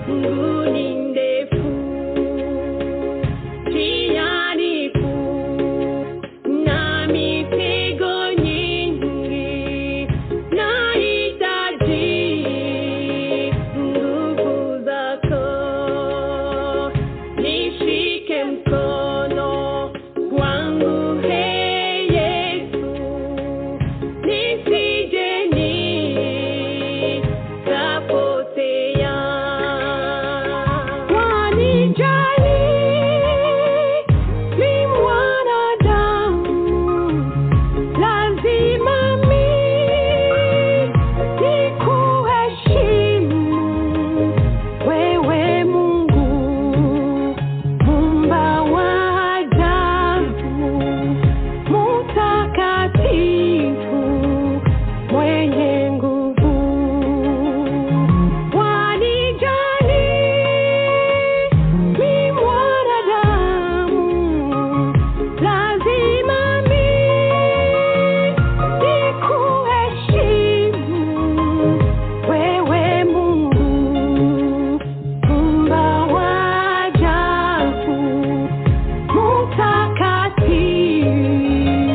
kunguni ndefu tianifu na mitego nyingi nahitaji nguvu zako nishike mkono wangu he Yesu nisije nikapotea wanijali ni mwanadamu lazima mimi nikuheshimu wewe Mungu Mumba wa ajabu, mutakatifu, mwenye nguvu, wanijali ni mwanadamu, lazima mimi nikuheshimu wewe Mungu Mumba wa ajabu Mtakatifu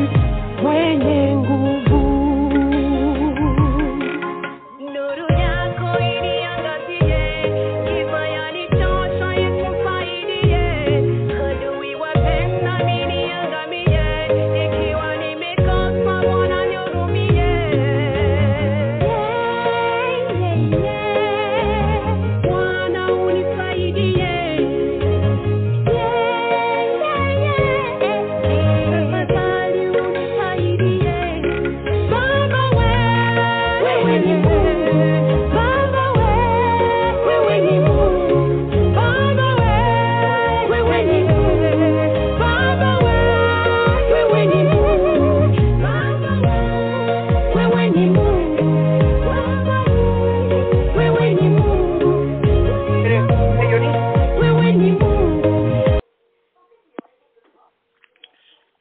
mwenye nguvu Nuru yako iniangazie, kibaya ni tosha ikufaidie. Adui wapenda niniangamie, ikiwa nimekosa Bwana nihurumie. Bwana unisaidie. Tafadhali unisaidie. Baba wewe ni Mungu, Baba wewe ni Mungu, Baba wewe ni Mungu, Baba wewe ni Mungu, Baba wewe ni Mungu, Baba wewe ni Mungu, wewe ni Mungu.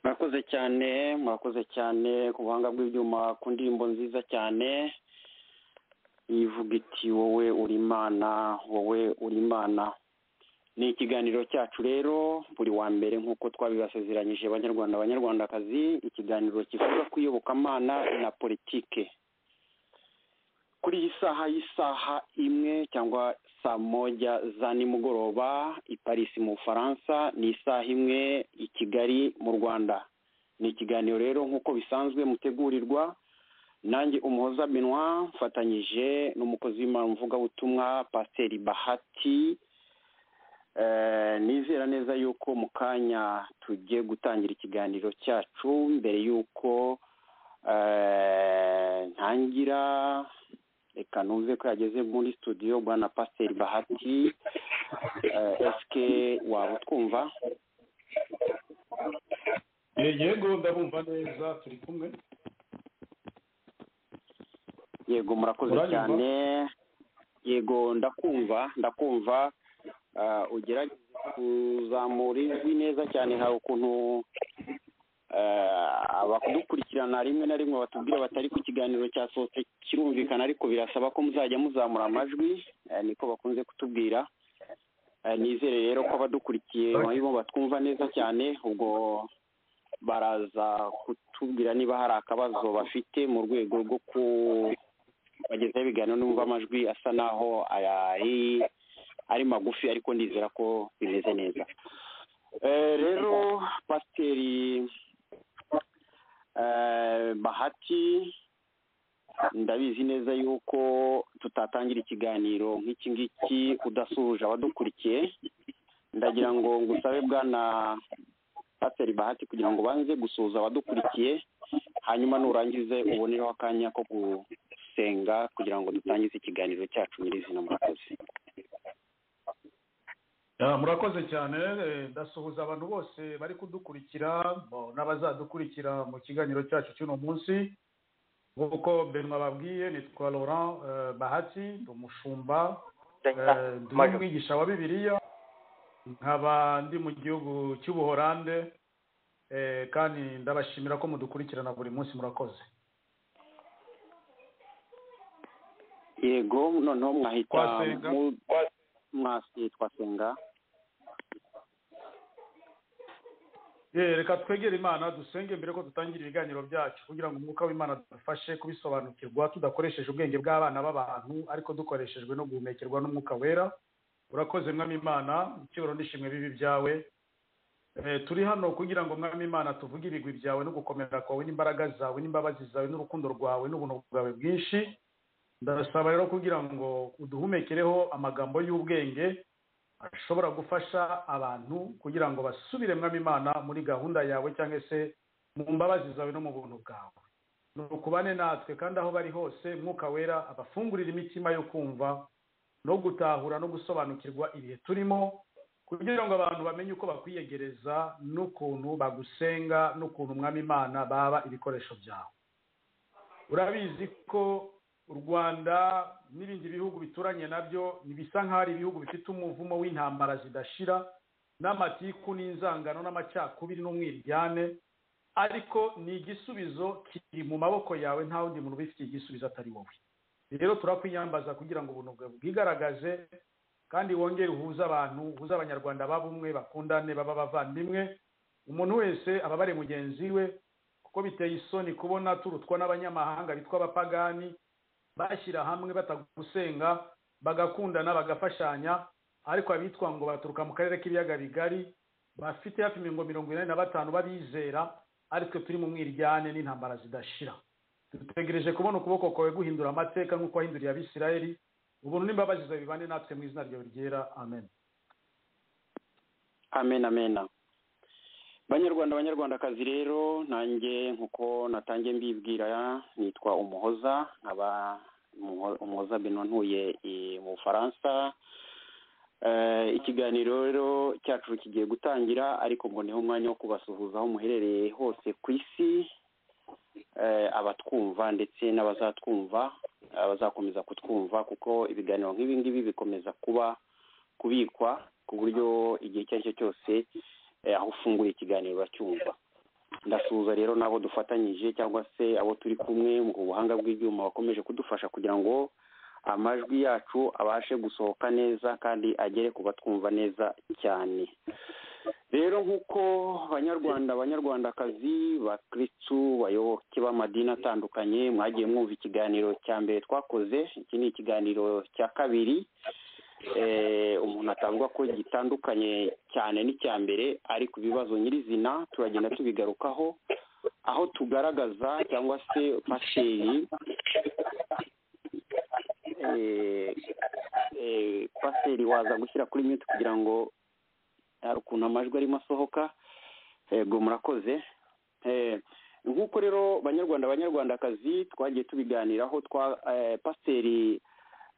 murakoze cyane murakoze cyane ku buhanga bw'ibyuma ku ndirimbo nziza cyane ivuga iti wowe uri imana wowe uri imana ni ikiganiro cyacu rero buri wa mbere nk'uko twabibasezeranyije abanyarwanda abanyarwandakazi ikiganiro kivuga ku iyobokamana na politike kuri iyi saha y'isaha imwe cyangwa saa moja za nimugoroba i Paris mu Bufaransa ni isaha imwe i Kigali mu Rwanda ni ikiganiro rero nk'uko bisanzwe mutegurirwa nanjye umuhoza Benoit mfatanyije n'umukozi w'imana mvugabutumwa pasiteri bahati Eh, nizera neza yuko mu kanya tugiye gutangira ikiganiro cyacu mbere yuko eh, ntangira reka nuze ko yageze muri studio bwana pasiteri bahati Eh, esike waba utwumva Eh, yego ndabumva neza turi kumwe yego murakoze Uranyumva? cyane yego ndakumva ndakumva Ah, ugerageze kuzamura ijwi neza cyane hari ukuntu ah, abadukurikirana rimwe na rimwe batubwira batari ku kiganiro cyasohotse kirumvikana ariko birasaba ko muzajya muzamura amajwi eh, niko bakunze kutubwira Eh, nizere rero ko abadukurikiye bo batwumva neza cyane ubwo baraza kutubwira niba hari akabazo bafite mu rwego rwo ku- bagezeho ibiganiro n'umva amajwi asa naho ari ari magufi ariko ndizera ko bimeze neza Eh, rero pasiteri eh, bahati ndabizi neza yuko tutatangira ikiganiro nk'iki ngiki udasuhuje abadukurikiye ndagira ngo ngusabe bwana pasiteri bahati kugira ngo banze gusuhuza abadukurikiye hanyuma nurangize ubonereho akanya ko gusenga kugira ngo dutangize ikiganiro cyacu nyirizina murakoze Ah, murakoze cyane eh, ndasuhuza abantu bose bari kudukurikira bo- n'abazadukurikira mu kiganiro cyacu cy'uno munsi nk'uko benwa babwiye nitwa laurent eh, bahati ndi umushumba eh, ndi n'umwigisha wa bibiliya nkaba ndi mu gihugu cy'ubuhorande eh, kandi ndabashimira ko mudukurikirana buri munsi murakoze yego noneho mwahita Twasenga. mu- damas twasenga Eh, reka twegere imana dusenge mbere ko dutangira ibiganiro byacu kugira ngo umwuka w'imana dufashe kubisobanukirwa tudakoresheje ubwenge bw'abana b'abantu ariko dukoreshejwe no guhumekerwa n'umwuka wera urakoze mwami imana icyubahiro n'ishimwe bibi byawe Eh, turi hano kugira ngo mwami imana tuvuge ibigwi byawe no gukomera kwawe n'imbaraga zawe n'imbabazi zawe n'urukundo rwawe n'ubuntu bwawe bwinshi ndasaba rero kugira ngo uduhumekereho amagambo y'ubwenge ashobora gufasha abantu kugira ngo basubire mwami imana muri gahunda yawe cyangwa se mu mbabazi zawe no mu buntu bwawe ni ukubane natwe kandi aho bari hose mwuka wera abafungurira imitima yo kumva no gutahura no gusobanukirwa ibihe turimo kugira ngo abantu bamenye uko bakwiyegereza n'ukuntu bagusenga n'ukuntu mwami imana baba ibikoresho byawe urabizi ko u rwanda n'ibindi bihugu bituranye nabyo bisa nk'aho ari ibihugu bifite umuvumo w'intambara zidashira n'amatiku n'inzangano n'amacakubiri n'umwiryane ariko ni igisubizo kiri mu maboko yawe nta wundi muntu ubifitiye igisubizo atari wowe rero turakwiyambaza kugira ngo ubuntu bwawe bwigaragaze kandi wongere uhuze abantu uhuze abanyarwanda babumwe bakundane baba abavandimwe umuntu wese aba abare mugenzi we kuko biteye isoni kubona turutwa n'abanyamahanga bitwa abapagani bashyira hamwe batagusenga bagakundana bagafashanya ariko abitwa ngo baturuka mu karere k'ibiyaga bigari bafite hafi mirongo mirongo inani na batanu babizera ariko turi mu mwiryane n'intambara zidashira dutegereje kubona ukuboko kwawe guhindura amateka nk'uko wahinduriye abisirayeli ubuntu n'imbabazi zawe bibane natwe mu izina ryawe ryera amen amen amen banyarwanda banyarwandakazi rero nanjye nk'uko natangiye mbibwira nitwa umuhoza nkaba Umuho- umuhoza beno ntuye i- mu bufaransa Eh, ikiganiro rero cyacu kigiye gutangira ariko ngo niho umwanya wo kubasuhuza aho muherereye hose ku isi eh, abatwumva ndetse n'abazatwumva abazakomeza kutwumva kuko ibiganiro nk'ibi ngibi bikomeza kuba kubikwa ku buryo igihe icyo ari cyo cyose eh, aho ufunguye ikiganiro uracyumva ndasuhuza rero n'abo dufatanyije cyangwa se abo turi kumwe mu buhanga bw'ibyuma bakomeje kudufasha kugira ngo amajwi yacu abashe gusohoka neza kandi agere ku batwumva neza cyane rero nk'uko abanyarwanda abanyarwandakazi bakristu bayoboke b'amadini atandukanye mwagiye mwumva ikiganiro cya mbere twakoze iki ni ikiganiro cya kabiri eh, umuntu atavuga ko gitandukanye cyane n'icya mbere ariko ibibazo nyirizina turagenda tubigarukaho aho tugaragaza cyangwa se pasiteri eh, eh, pasiteri waza gushyira kuri mute kugira ngo hari ukuntu amajwi arimo asohoka yego murakoze Eh, nk'uko rero banyarwanda abanyarwandakazi twagiye tubiganiraho twa eh, pasiteri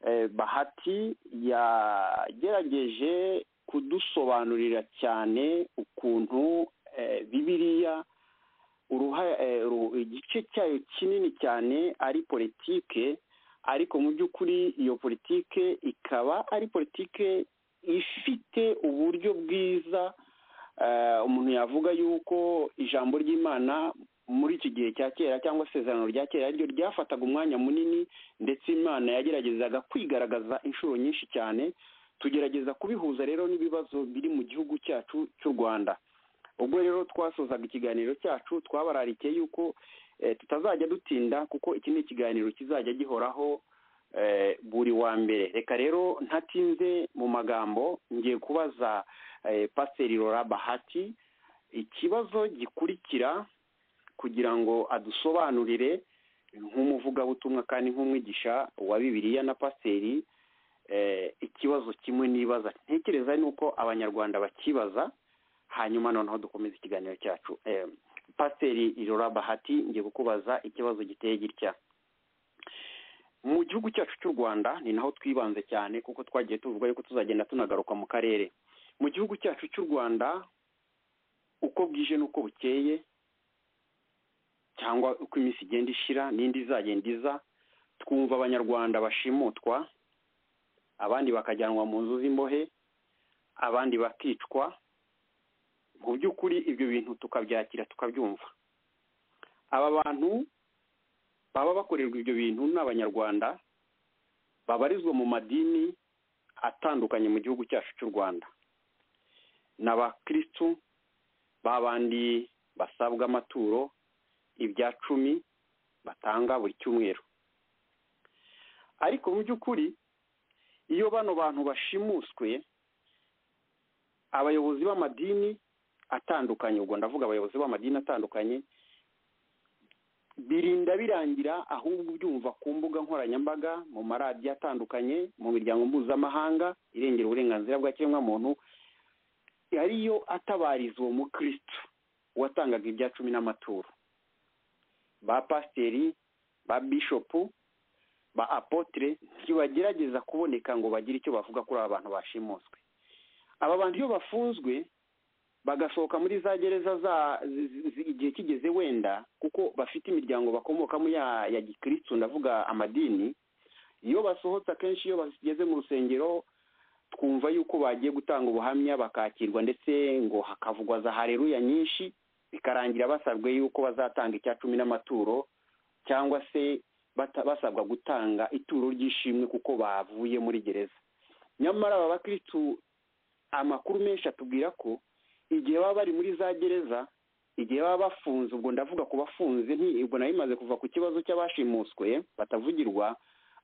eh, bahati yagerageje kudusobanurira cyane ukuntu eh, bibiliya uruha- eh, ru- igice cyayo kinini cyane ari politike ariko mu by'ukuri iyo politike ikaba ari politike ifite uburyo bwiza eh, umuntu yavuga yuko ijambo ry'imana muri iki gihe cya kera cyangwa isezerano rya kera ariryo ryafataga umwanya munini ndetse imana yageragezaga kwigaragaza inshuro nyinshi cyane tugerageza kubihuza rero n'ibibazo biri mu gihugu cyacu cy'u rwanda ubwo rero twasozaga ikiganiro cyacu twabararikiye yuko eh, tutazajya dutinda kuko iki ni ikiganiro kizajya gihoraho eh, buri wa mbere reka rero ntatinze mu magambo ngiye kubaza eh, pasiteri rora bahati ikibazo gikurikira kugira ngo adusobanurire nk'umuvugabutumwa kandi nk'umwigisha wa bibiliya na pasiteri eh, ikibazo kimwe nibaza ntekereza ni uko abanyarwanda bakibaza hanyuma noneho dukomeza ikiganiro cyacu eh, pasiteri irora bahati ngiye kukubaza ikibazo giteye gitya mu gihugu cyacu cy'u rwanda ni naho twibanze cyane kuko twagiye tuvuga yuko tuzagenda tunagaruka mu karere mu gihugu cyacu cy'u rwanda uko bwije n'uko bukeye cyangwa uko iminsi igenda ishira n'indi izagenda iza twumva abanyarwanda bashimutwa abandi bakajyanwa mu nzu z'imbohe abandi bakicwa mu by'ukuri ibyo bintu tukabyakira tukabyumva aba bantu baba bakorerwa ibyo bintu ni abanyarwanda babarizwa mu madini atandukanye mu gihugu cyacu cy'u rwanda ni abakirisitu babandi basabwa amaturo ibya cumi batanga buri cyumweru ariko mu by'ukuri iyo bano bantu bashimuswe abayobozi b'amadini atandukanye ubwo ndavuga abayobozi b'amadini atandukanye birinda birangira ahubwo ubyumva ku mbuga nkoranyambaga mu maradiyo atandukanye mu miryango mpuzamahanga irengera uburenganzira bwa kiremwamuntu ariyo atabariza uwo mukristo watangaga ibya cumi n'amaturo ba pasiteri ba bishopu ba apotre ntibagerageza kuboneka ngo bagire icyo bavuga kuri aba bantu bashimuswe aba bantu iyo bafunzwe bagasohoka muri za gereza za zi- zi- igihe kigeze wenda kuko bafite imiryango bakomokamo ya ya gikirisitu ndavuga amadini iyo basohotse akenshi iyo bageze mu rusengero twumva yuko bagiye gutanga ubuhamya bakakirwa ndetse ngo hakavugwa za hareruya nyinshi bikarangira basabwe yuko bazatanga icya cumi n'amaturo cyangwa se bata- basabwa gutanga ituro ry'ishimwe kuko bavuye muri gereza nyamara aba bakirisitu amakuru menshi atubwira ko igihe baba bari muri za gereza igihe baba bafunze ubwo ndavuga ku bafunze nti ubwo nayo imaze kuva ku kibazo cy'abashimuswe batavugirwa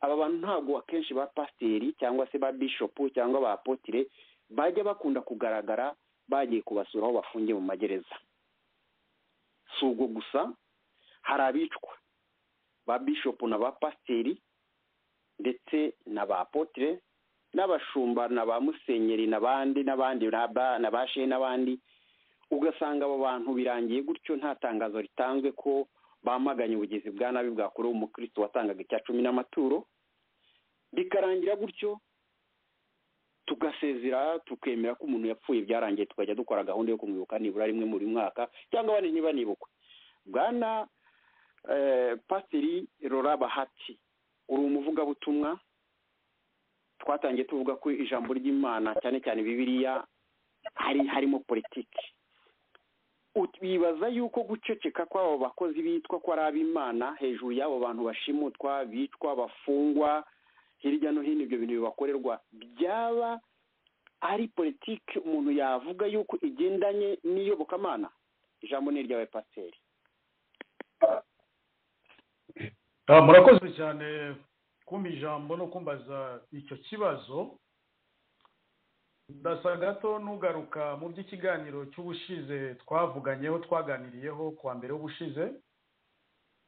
aba bantu ntabwo akenshi ba pasiteri cyangwa se ba bishopu cyangwa ba apotire bajya bakunda kugaragara bagiye kubasura aho bafungiye mu magereza si ubwo gusa hari abicwa ba bishopu na ba pasiteri ndetse na ba apotire n'abashumba na ba musenyeri n'abandi n'abandi na ba- na ba shehe n'abandi ugasanga abo bantu birangiye gutyo nta tangazo ritanzwe ko bamaganye ubugizi bwa nabi bwakorewe umukristo watangaga icya cumi n'amaturo bikarangira gutyo tugasezera tukemera ko umuntu yapfuye byarangiye tukajya dukora gahunda yo kumwibuka nibura rimwe muri mwaka cyangwa abandi ntibanibukwe bwana eh, pasiteri rora bahati uri umuvugabutumwa twatangiye tuvuga ko ijambo ry'imana cyane cyane bibiliya hari harimo politiki bibaza yuko guceceka kw'abo bakozi bitwa ko ari ab'imana hejuru y'abo bantu bashimutwa bicwa bafungwa hirya no hino ibyo bintu bibakorerwa byaba ari politiki umuntu yavuga yuko igendanye n'iyobokamana ijambo ni iryawe pasiteri Ah, murakoze cyane kumpa ijambo no kumbaza icyo kibazo ndasa gato nugaruka mu by'ikiganiro cy'ubushize twavuganyeho twaganiriyeho kuwa mbere w'ubushize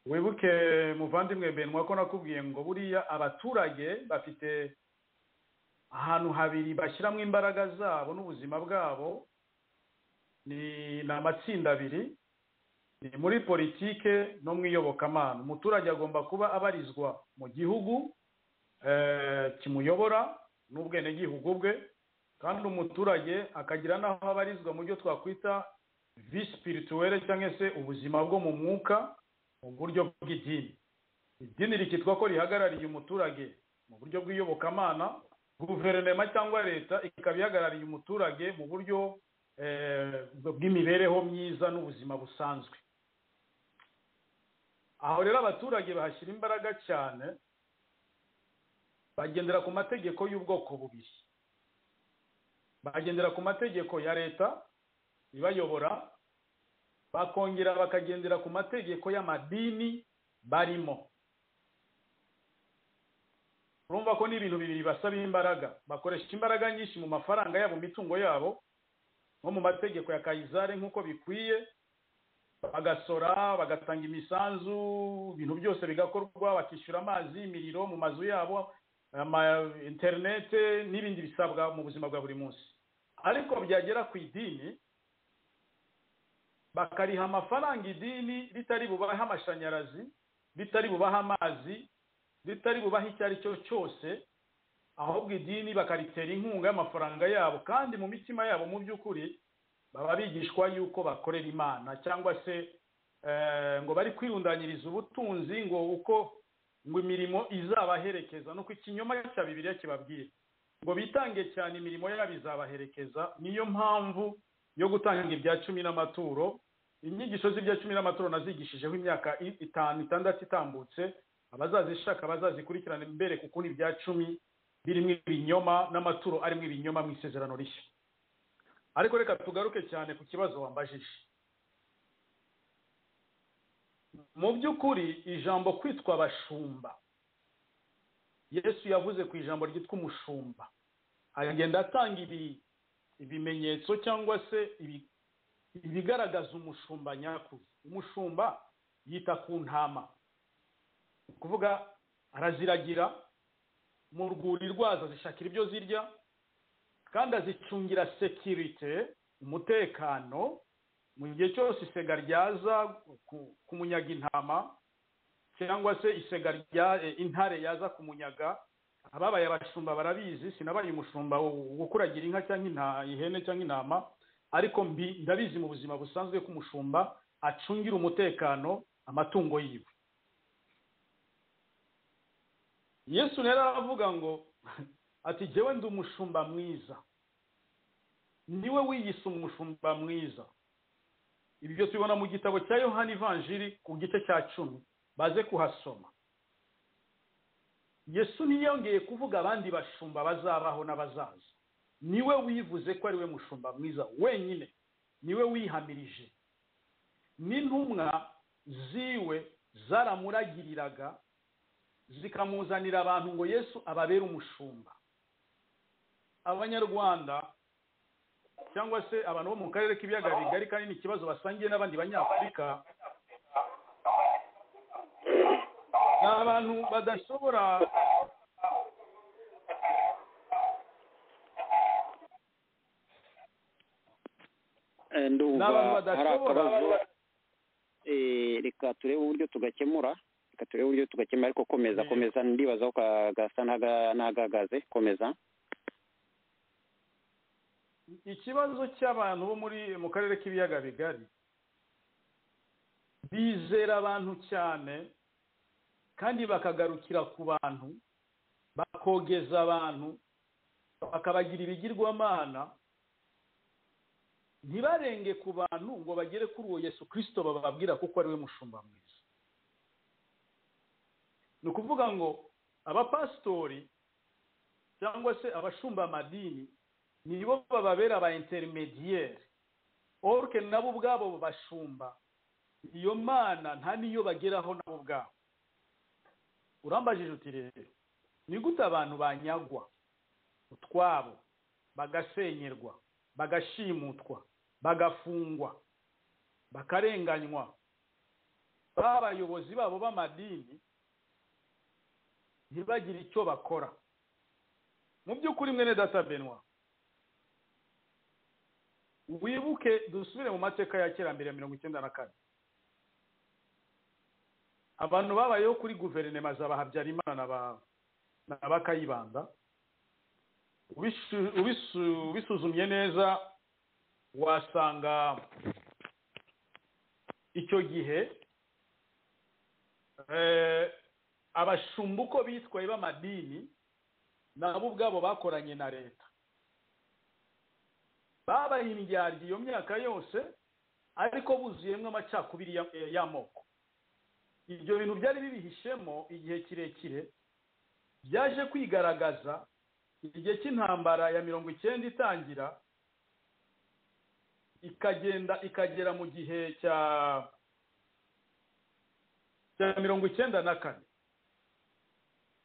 wibuke muvandimwe benwa ko nakubwiye ngo buriya abaturage bafite ahantu habiri bashyiramo imbaraga zabo n'ubuzima bwabo ni ni amatsinda abiri ni muri politike no mu iyobokamana umuturage agomba kuba abarizwa mu gihugu eh, kimuyobora n'ubwenegihugu bwe kandi umuturage akagira n'aho abarizwa mu byo twakwita visipirituwere cyangwa se ubuzima bwo mu mwuka mu buryo bw'idini idini rikitwa ko rihagarariye umuturage mu buryo bw'iyobokamana guverinoma cyangwa leta ikaba ihagarariye umuturage mu buryo eh, bw'imibereho myiza n'ubuzima busanzwe aho rero abaturage bahashyira imbaraga cyane bagendera ku mategeko y'ubwoko bubiri bagendera ku mategeko ya leta ibayobora bakongera bakagendera ku mategeko y'amadini barimo urumva ko ni ibintu bibiri basaba imbaraga bakoresha imbaraga nyinshi mu mafaranga yabo mu mitungo yabo nko mu mategeko ya kayizari nk'uko bikwiye bagasora bagatanga imisanzu ibintu byose bigakorwa bakishyura amazi imiriro mu mazu yabo ama interinete n'ibindi bisabwa mu buzima bwa buri munsi ariko byagera ku idini bakariha amafaranga idini ritari bubahe amashanyarazi ritari bubahe amazi ritari bubahe icyo ari cyo cyose ahubwo idini bakaritera inkunga y'amafaranga yabo kandi mu mitima yabo mu by'ukuri baba bigishwa yuko bakorera imana cyangwa se eh, ngo bari kwirundanyiriza ubutunzi ngo uko ngo imirimo izabaherekeza nuko ikinyoma cya bibiliya kibabwiye ngo bitange cyane imirimo yabo izabaherekeza niyo mpamvu yo gutanga ibya cumi n'amaturo inyigisho z'ibya cumi n'amaturo nazigishijeho imyaka i- itanu itandatu itambutse abazazishaka bazazikurikirane mbereka ukuntu ibya cumi birimo ibinyoma n'amaturo arimo ibinyoma mu isezerano rishya ariko reka tugaruke cyane ku kibazo wambajije mu by'ukuri ijambo kwitwa abashumba yesu yavuze ku ijambo ryitwa umushumba agenda atanga ibi ibimenyetso cyangwa se ibi- ibigaragaza umushumba nyakuri umushumba yita ku ntama ni ukuvuga araziragira mu rwuri rwazo zishakira ibyo zirya kandi azicungira sekirite umutekano mu gihe cyose isega ryaza ku- kumunyaga intama cyangwa se isega rya e, intare yaza kumunyaga ababaye abashumba barabizi sinabaye umushumba wo- gukuragira inka cyangwa inta- ihene cyangwa intama ariko mbi ndabizi mu buzima busanzwe ko umushumba acungira umutekano amatungo yiwe yesu rero aravuga ngo ati jyewe ndi umushumba mwiza niwe wiyise umushumba mwiza ibi byose ubibona mu gitabo cya yohani ivanjiri ku gice cya cumi baze kuhasoma yesu ntiyongeye kuvuga abandi bashumba bazabaho n'abazaza niwe wivuze ko ariwe mushumba mwiza wenyine niwe wihamirije n'intumwa ziwe zaramuragiriraga zikamuzanira abantu ngo yesu ababere umushumba abanyarwanda cyangwa se abantu bo mu karere k'ibiyaga bigari kandi ni ikibazo basangiye n'abandi banyafurika ni abantu badashobora Eh, Ni ndumva abantu hari badashobora. akabazo Eh, reka turebe uburyo tugakemura reka turebe uburyo tugakemura ariko komeza Mm. komeza ndibazaho ka- gasa n'aga- n'agahagaze komeza ikibazo cy'abantu bo muri mu karere k'ibiyaga bigari bizera abantu cyane kandi bakagarukira ku bantu bakogeza abantu bakabagira ibigirwamana ntibarenge ku bantu ngo bagere kuri uwo yesu kirisito bababwira kuko ari we mushumba mwiza ni ukuvuga ngo abapasitori cyangwa se abashumba amadini nibo bababera aba intermediaire orke nabo ubwabo bashumba iyo mana nta niyo bageraho nabo ubwabo urambajije uti rero ni gute abantu banyagwa utwabo bagasenyerwa bagashimutwa bagafungwa bakarenganywa b'abayobozi babo b'amadini ntibagire icyo bakora mu by'ukuri mwene data benwa wibuke dusubire mu mateka ya kera mbere ya mirongo icyenda na kane abantu babayeho kuri guverinoma za Habyarimana na ba- na bakayibanda Ubisu- ubisu- ubisuzumye neza wasanga icyo gihe eh, abashumba uko bitwaye b'amadini nabo ubwabo bakoranye na leta babaye indyarya iyo myaka yose ariko buzuyemo amacakubiri ya- eh, y'amoko ibyo bintu byari bibihishemo igihe kirekire byaje kwigaragaza igihe cy'intambara ya mirongo icyenda itangira ikagenda ikagera mu gihe cya cya mirongo icyenda na kane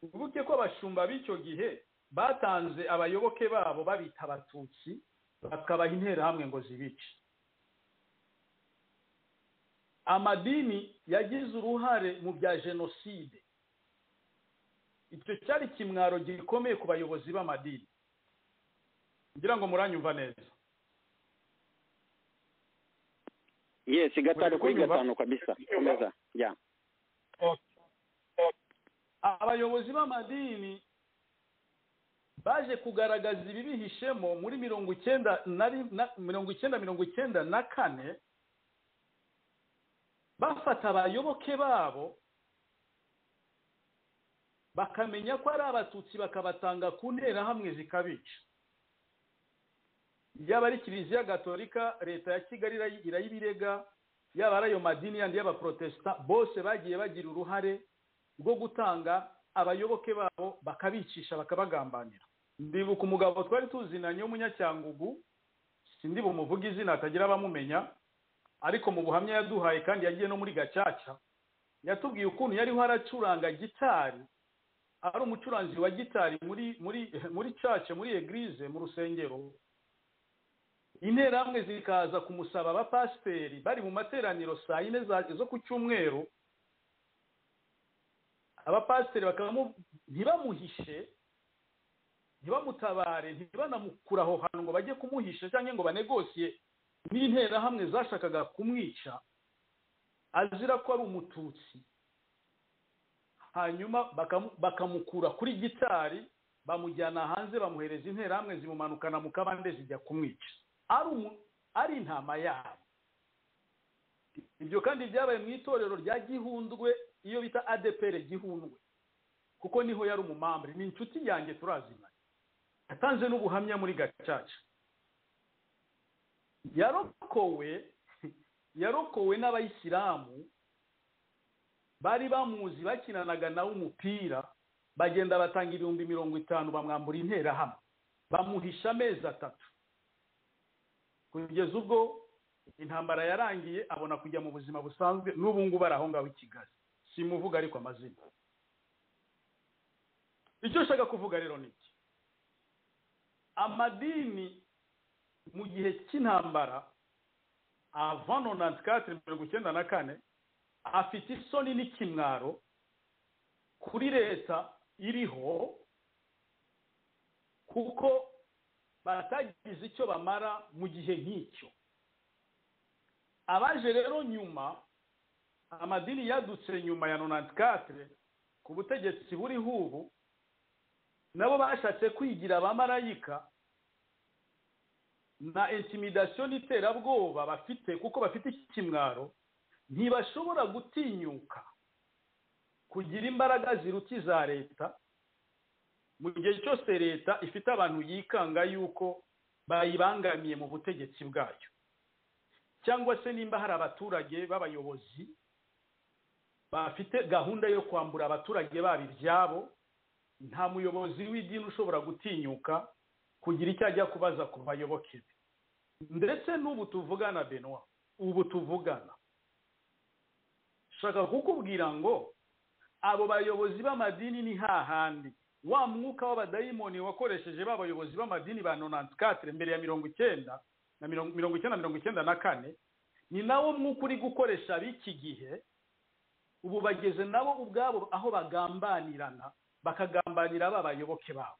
ubuke ko abashumba b'icyo gihe batanze abayoboke babo babita abatutsi bakabaha interahamwe ngo zibice amadini yagize uruhare mu bya jenoside icyo cyari ikimwaro gikomeye ku bayobozi b'amadini ngira ngo muranyumva neza yes gatanu Uri kuri kunyumva? gatanu kabisa komeza ya abayobozi b'amadini baje kugaragaza ibibihishemo muri mirongo icyenda na ri- na- mirongo icyenda mirongo icyenda na kane bafata abayoboke babo bakamenya ko ari abatutsi bakabatanga ku nterahamwe zikabica yaba ari kiliziya gatolika leta ya kigali irayi- irayibirega yaba ari ayo madini yandi y'abaprotesita bose bagiye bagira uruhare rwo gutanga abayoboke babo bakabicisha bakabagambanira ndibuka umugabo twari tuzinanye w'umunyacyangugu sindi bumuvuge izina hatagira abamumenya ariko mu buhamya yaduhaye kandi yagiye no muri gacaca yatubwiye ukuntu yariho aracuranga gitari ari umucuranzi wa gitari muri muri muri cace muri eglise mu rusengero interahamwe zikaza kumusaba abapasiteri bari mu materaniro saa yine za- zo ku cyumweru abapasiteri bakaba mu- ntibamuhishe ntibamutabare ntibanamukura aho hantu ngo bajye kumuhisha cyangwa ngo banegosiye n'interahamwe zashakaga kumwica azira ko ari umututsi hanyuma bakamu- bakamukura kuri gitari bamujyana hanze bamuhereza interahamwe zimumanukana mu kabande zijya kumwica ari umu- ari intama yabo ibyo kandi byabaye mu itorero rya gihundwe iyo bita adepere gihundwe kuko niho yari umumambri ni inshuti yanjye turazimanye yatanze n'ubuhamya muri gacaca yarokowe yarokowe n'abayisilamu bari bamuzi bakinanaga nawe umupira bagenda batanga ibihumbi mirongo itanu bamwambura interahamwe bamuhisha amezi atatu kugeza ubwo intambara yarangiye abona kujya mu buzima busanzwe n'ubu ngubu ari aho ngaho i kigali simuvuga ariko amazina icyo nshaka kuvuga rero ni iki amadini mu gihe cy'intambara ava nonanti katiri mirongo icyenda na kane afite isoni n'ikimwaro kuri leta iriho kuko batagize icyo bamara mu gihe nk'icyo abaje rero nyuma amadini yadutse nyuma ya nonanti katire ku butegetsi buriho ubu nabo bashatse kwigira abamarayika na intimidasiyo n'iterabwoba bafite kuko bafite iki kimwaro ntibashobora gutinyuka kugira imbaraga ziruta iza leta mu gihe cyose leta ifite abantu yikanga yuko bayibangamiye mu butegetsi bwayo cyangwa se nimba hari abaturage b'abayobozi bafite gahunda yo kwambura abaturage babo ibyabo nta muyobozi w'idini ushobora gutinyuka kugira icyo ajya kubaza ku bayoboke be ndetse n'ubu tuvugana benoit ubu tuvugana shaka kukubwira ngo abo bayobozi b'amadini ni hahandi wa mwuka w'abadayimoni wakoresheje ba bayobozi b'amadini ba nonanti katire mbere ya mirongo icyenda na mirongo mirongo icyenda mirongo icyenda na kane ni nawo mwuka uri gukoresha ab'iki gihe ubu bageze nabo ubwabo aho bagambanirana bakagambanira ba bayoboke babo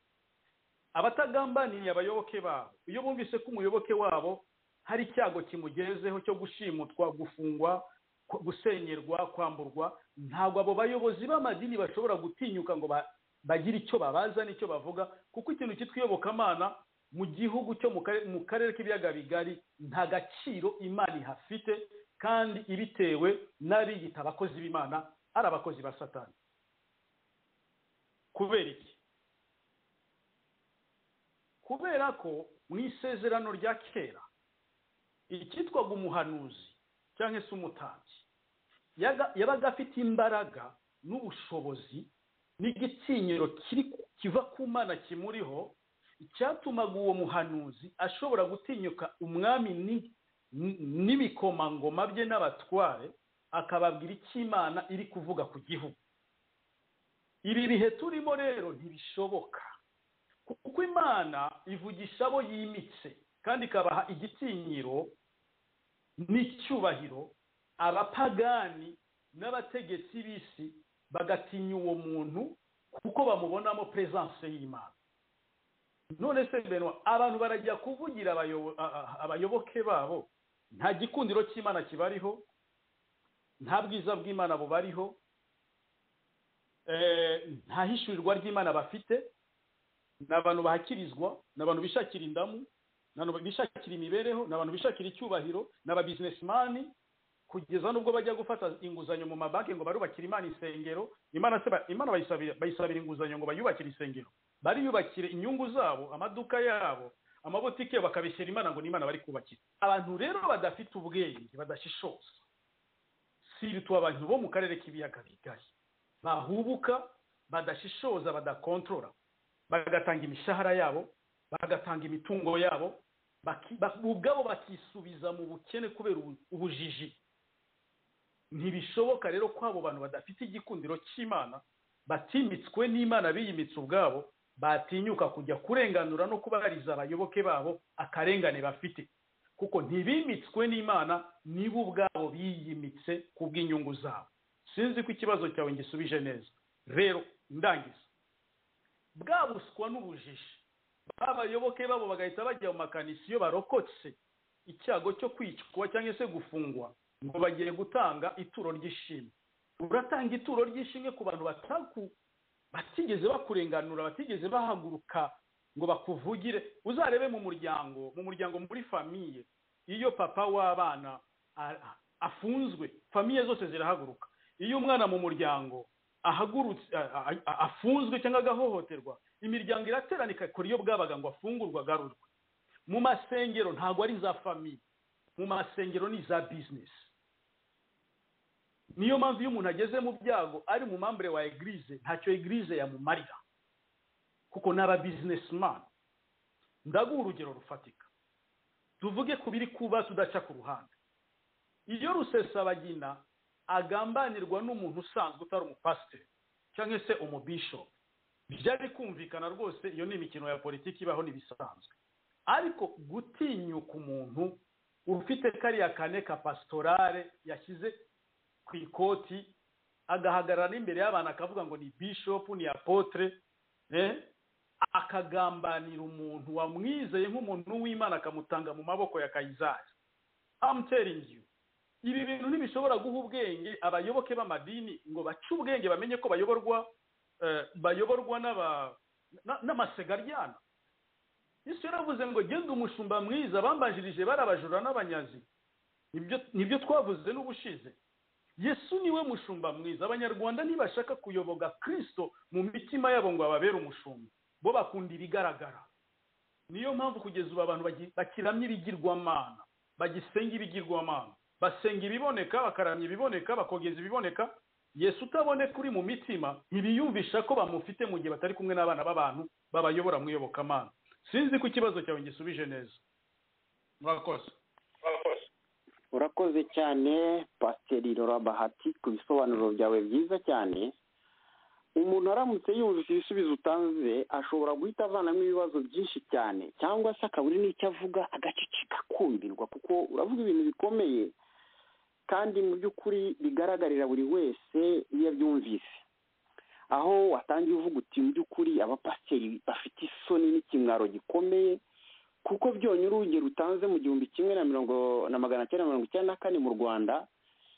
abatagambaniriye abayoboke babo iyo bumvise ko umuyoboke wabo hari icyago kimugezeho cyo gushimutwa gufungwa ku- gusenyerwa kwamburwa ntabwo abo bayobozi b'amadini bashobora gutinyuka ngo ba- bagire icyo babaza n'icyo bavuga kuko ikintu cyitwa iyobokamana mu gihugu cyo mu kare- mu karere k'ibiyaga bigari nta gaciro imana ihafite kandi ibitewe n'abiyita abakozi b'imana ari abakozi ba satani kubera iki kubera ko mu isezerano rya kera icyitwaga umuhanuzi cyangwa se umutambyi yaga- yabaga afite imbaraga n'ubushobozi n'igitinyiro kiri kiva ku mana kimuriho icyatumaga uwo muhanuzi ashobora gutinyuka umwami ni- ni- n'ibikomangoma bye n'abatware akababwira icyo imana iri kuvuga ku gihugu ibi bihe turimo rero ntibishoboka kuko imana ivugisha abo yimitse kandi ikabaha igitinyiro n'icyubahiro abapagani n'abategetsi b'isi bagatinya uwo muntu kuko bamubonamo peresanse y'imana none se mbere abantu barajya kuvugira abayobo- a- a- abayoboke babo nta gikundiro cy'imana kibariho nta bwiza bw'imana bubariho eh, nta hishurirwa ry'imana bafite ni abantu bahakirizwa ni abantu bishakira indamu ni abantu bishakira imibereho ni abantu bishakira icyubahiro ni ababizinesimani kugeza n'ubwo bajya gufata inguzanyo mu mabanki ngo barubakire imana isengero imana se ba- imana bayisabira bayisabira inguzanyo ngo bayubakire isengero bariyubakire inyungu zabo amaduka yabo amabutike bakabishyira imana ngo ni imana bari kubakira abantu rero badafite ubwenge badashishoza si ibituba abantu bo mu karere k'ibiyaga bigari bahubuka badashishoza badakontorora bagatanga imishahara yabo bagatanga imitungo yabo baki- ba- ubwabo bakisubiza mu bukene kubera ubu- ubujiji ntibishoboka rero ko abo bantu badafite igikundiro cy'imana batimitswe n'imana biyimitse ubwabo batinyuka kujya kurenganura no kubariza abayoboke babo akarengane bafite kuko ntibimitswe n'imana nibo ubwabo biyimitse ku bw'inyungu zabo sinzi ko ikibazo cyawe ngisubije neza rero ndangiza bwa buswa n'ubujiji abayoboke babo bagahita bajya mu makanisi iyo barokotse icyago cyo kwicwa cyangwa se gufungwa ngo bagiye gutanga ituro ry'ishimwe uratanga ituro ry'ishimwe ku bantu bataku batigeze bakurenganura batigeze bahaguruka ngo bakuvugire uzarebe mu muryango mu muryango muri famiye iyo papa w'abana a- afunzwe famiye zose zirahaguruka iyo umwana mu muryango ahagurutse a- a- a- afunzwe cyangwa agahohoterwa imiryango iraterana ikakora iyo bwabaga ngo afungurwe agarurwe mu masengero ntabwo ari za famiye mu masengero ni iza bizinesi niyo mpamvu iyo umuntu ageze mu byago ari mu mambure wa egirize ntacyo egirize yamumarira kuko ni aba bizinesimani ndaguha urugero rufatika tuvuge ku biri kuba tudaca ku ruhande iyo rusesabagina agambanirwa n'umuntu usanzwe utari umupasiteri cyangwa se umubishopu byari kumvikana rwose iyo ni imikino ya politiki ibaho n'ibisanzwe ariko gutinyuka umuntu ufite kariya kane ka pasitorale yashyize ku ikoti agahagarara n'imbere y'abantu akavuga ngo ni bishopu ni apotre eh? akagambanira umuntu wamwizeye nk'umuntu w'imana akamutanga mu maboko ya kayizari I'm telling you ibi bintu ntibishobora guha ubwenge abayoboke b'amadini ngo bace ubwenge bamenye ko bayoborwa eh, bayoborwa n'aba- na- n'amasegaryana yesu yaravuze ngo genda umushumba mwiza bambanjirije bari abajura n'abanyazi Nibyo- nibyo twavuze n'ubushize yesu niwe mushumba mwiza abanyarwanda ntibashaka kuyoboga kristo mu mitima yabo ngo ababere umushumba bo bakunda ibigaragara niyo mpamvu kugeza ubu abantu bagi- bakiramya ibigirwamana bagisenga ibigirwamana basenga ibiboneka bakaramya ibiboneka bakogeza ibiboneka yesu utaboneka uri mu mitima ntibiyumvisha ko bamufite mu gihe batari kumwe n'abana b'abantu babayobora mu iyobokamana sinzi ko ikibazo cyawe ngisubije neza murakoze urakoze cyane pasiteri rora bahati ku bisobanuro byawe byiza cyane umuntu aramutse yumvise ibisubizo utanze ashobora guhita avanamo ibibazo byinshi cyane cyangwa se akabura n'icyo avuga agaceceka kumbirwa kuko uravuga ibintu bikomeye kandi mu by'ukuri bigaragarira buri wese iyo abyumvise aho watangiye uvuga uti mu by'ukuri abapasiteri bafite isoni n'ikimwaro gikomeye kuko byonyine urugero utanze mu gihumbi kimwe na mirongo na magana cyenda mirongo icyenda na kane mu rwanda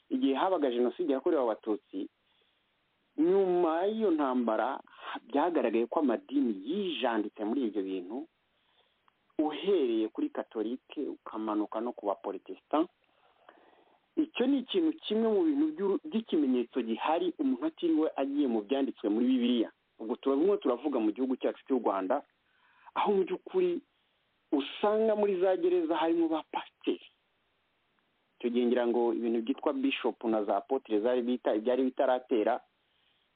igihe habaga jenoside yakorewe abatutsi nyuma y'iyo ntambara byagaragaye ko amadini yijanditse muri ibyo bintu uhereye kuri katolike ukamanuka no ku baporotesitan icyo ni ikintu kimwe mu bintu by'uru- by'ikimenyetso gihari umuntu atiriwe agiye mu byanditswe muri bibiliya ubwo turabimwe turavuga mu gihugu cyacu cy'u rwanda aho mu by'ukuri usanga muri za gereza harimo ba pasiteri icyo gihe ngira ngo ibintu byitwa bishopu na za potire zari bita byari bitaratera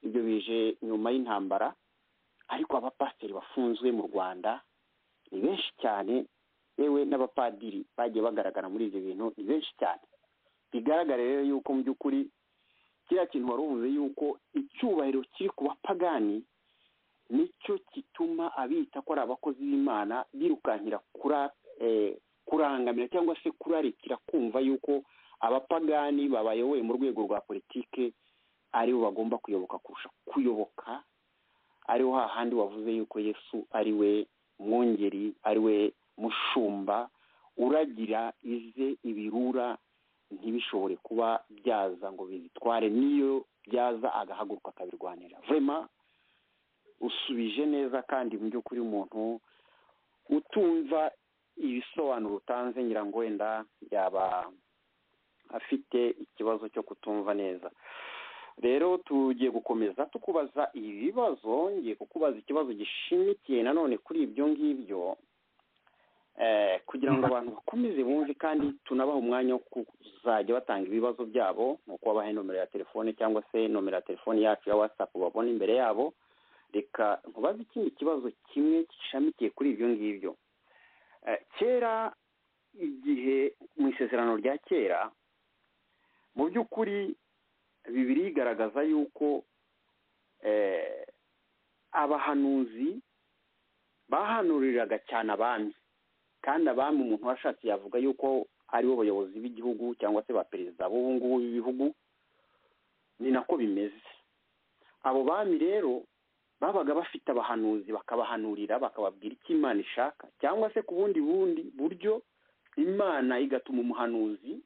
ibyo bije nyuma y'intambara ariko abapasiteri bafunzwe mu rwanda ni benshi cyane yewe n'abapadiri bagiye bagaragara muri ibyo bintu ni benshi cyane bigaragara rero yuko mu by'ukuri kiriya kintu wari uvuze yuko icyubahiro kiri ku bapagani nicyo gituma abita ko ari abakozi b'imana birukankira kura eh, kurangamira cyangwa se kurarikira kumva yuko abapagani babayoboye mu rwego rwa politike aribo bagomba kuyoboka kurusha kuyoboka ariho hahandi wavuze yuko yesu ari we mwungeri ari we mushumba uragira ize ibirura ntibishobore kuba byaza ngo bizitware n'iyo byaza agahaguruka akabirwanira vrema usubije neza kandi mu by'ukuri umuntu utumva ibisobanuro utanze ngira ngo wenda yaba afite ikibazo cyo kutumva neza rero tugiye gukomeza tukubaza ibibazo ngiye kukubaza ikibazo gishimikiye nanone kuri ibyo ngibyo eh, kugira ngo abantu bakomeze bumve kandi tunabaha umwanya wo kuzajya batanga ibibazo byabo ni ukubabaha nomero ya telefone cyangwa se nomero ya telefone yacu ya watsapu babona imbere yabo reka nkubaze ikindi kibazo kimwe gishamikiye kuri ibyo ngibyo Eh, kera igihe mu isezerano rya kera mu by'ukuri bibiri igaragaza yuko eh, abahanuzi bahanuriraga cyane abami kandi abami umuntu washatse yavuga yuko aribo bayobozi b'igihugu cyangwa se ba perezida b'ubu ngubu b'ibihugu ni nako bimeze abo bami rero babaga bafite abahanuzi bakabahanurira bakababwira icyo imana ishaka cyangwa se ku bundi bundi buryo imana igatuma umuhanuzi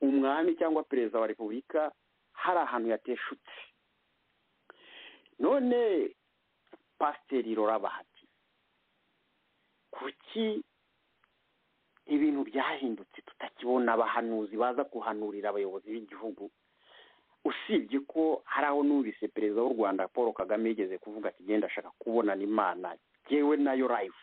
umwami cyangwa perezida wa repubulika hari ahantu yateshutse none pasiteri Bahati kuki ibintu byahindutse tutakibona abahanuzi baza guhanurira abayobozi b'igihugu usibye ko hari aho numvise perezida w'u rwanda paul kagame yigeze kuvuga ati genda ashaka kubonana imana yewe nayo life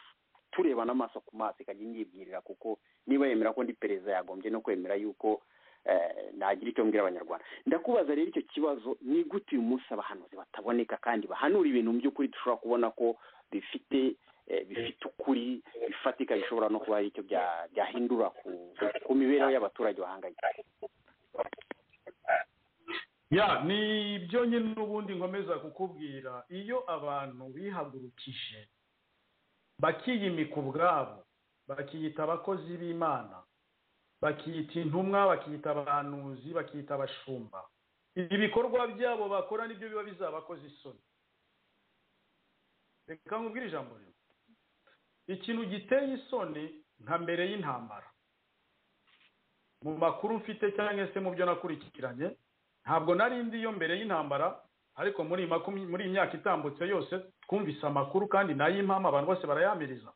tureba n'amaso ku maso ikajya inyibwirira kuko niba yemera ko ndi perezida yagombye no kwemera yuko eh, nagira icyo mbwira abanyarwanda ndakubaza rero icyo kibazo ni gute uyu munsi abahanuzi bataboneka kandi bahanura ibintu mu by'ukuri dushobora kubona ko bifite eh, bifite ukuri bifatika bishobora no kuba hari icyo bya- byahindura ku- ku mibereho y'abaturage bahanganye ya ni ibyo nyine n'ubundi nkomeza kukubwira iyo abantu bihagurukije bakiyimika ubwabo bakiyita abakozi b'imana bakiyita intumwa bakiyita abahanuzi bakiyita abashumba ibikorwa byabo bakora nibyo biba bizabakoze isoni reka nkubwire ijambo rimwe ikintu giteye isoni nka mbere y'intambara mu makuru mfite cyangwa se mu byo nakurikiranye ntabwo nari ndi iyo mbere y'intambara ariko muri iyi makumya- muri iyi myaka itambutse yose twumvise amakuru kandi nayimpamvu abantu bose barayamiriza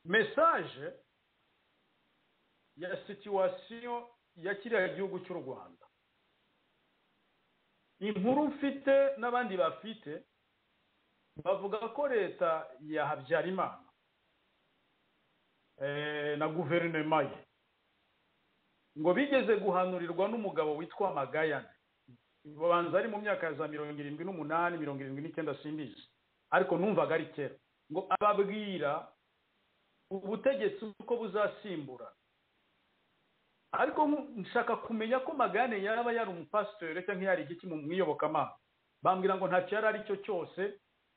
mesaje ya situwasiyo ya kiriya gihugu cy'u rwanda inkuru mfite n'abandi bafite bavuga ko leta ya habyarimana eh, na guverinoma ye ngo bigeze guhanurirwa n'umugabo witwa magayane babanza ari mu myaka ya za mirongo irindwi n'umunani mirongo irindwi n'icyenda simbizi ariko numvaga ari kera ngo ababwira ubutegetsi uko buzasimbura ariko nku- nshaka kumenya ko magane yaba yari umupasiteri cyangwa yari igiki mu mwiyobokamana bambwira ngo ntacyo yari ari cyo cyose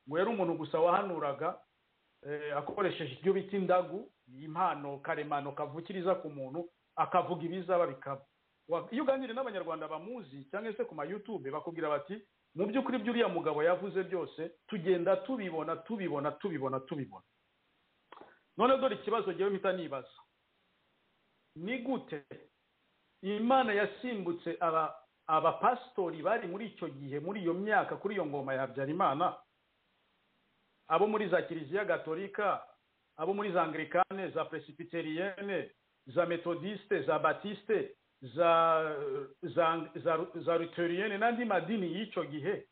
ngo yari umuntu gusa wahanuraga eh, akoresheje ibyo bita indagu impano karemano kavukiriza ku muntu akavuga ibizaba bikaba Wa- iyo uganiriye n'abanyarwanda bamuzi cyangwa se ku ma YouTube bakubwira bati mu by'ukuri ibyo uriya mugabo yavuze byose tugenda tubibona tubibona tubibona tubibona none dore ikibazo ngewe mpita nibaza ni gute imana yasimbutse aba abapasitori bari muri icyo gihe muri iyo myaka kuri iyo ngoma ya habyarimana abo muri za kiliziya gatolika abo muri za anglikane za presibiteriyene za metodiste za batiste za za za, za luteriyene n'andi madini y'icyo gihe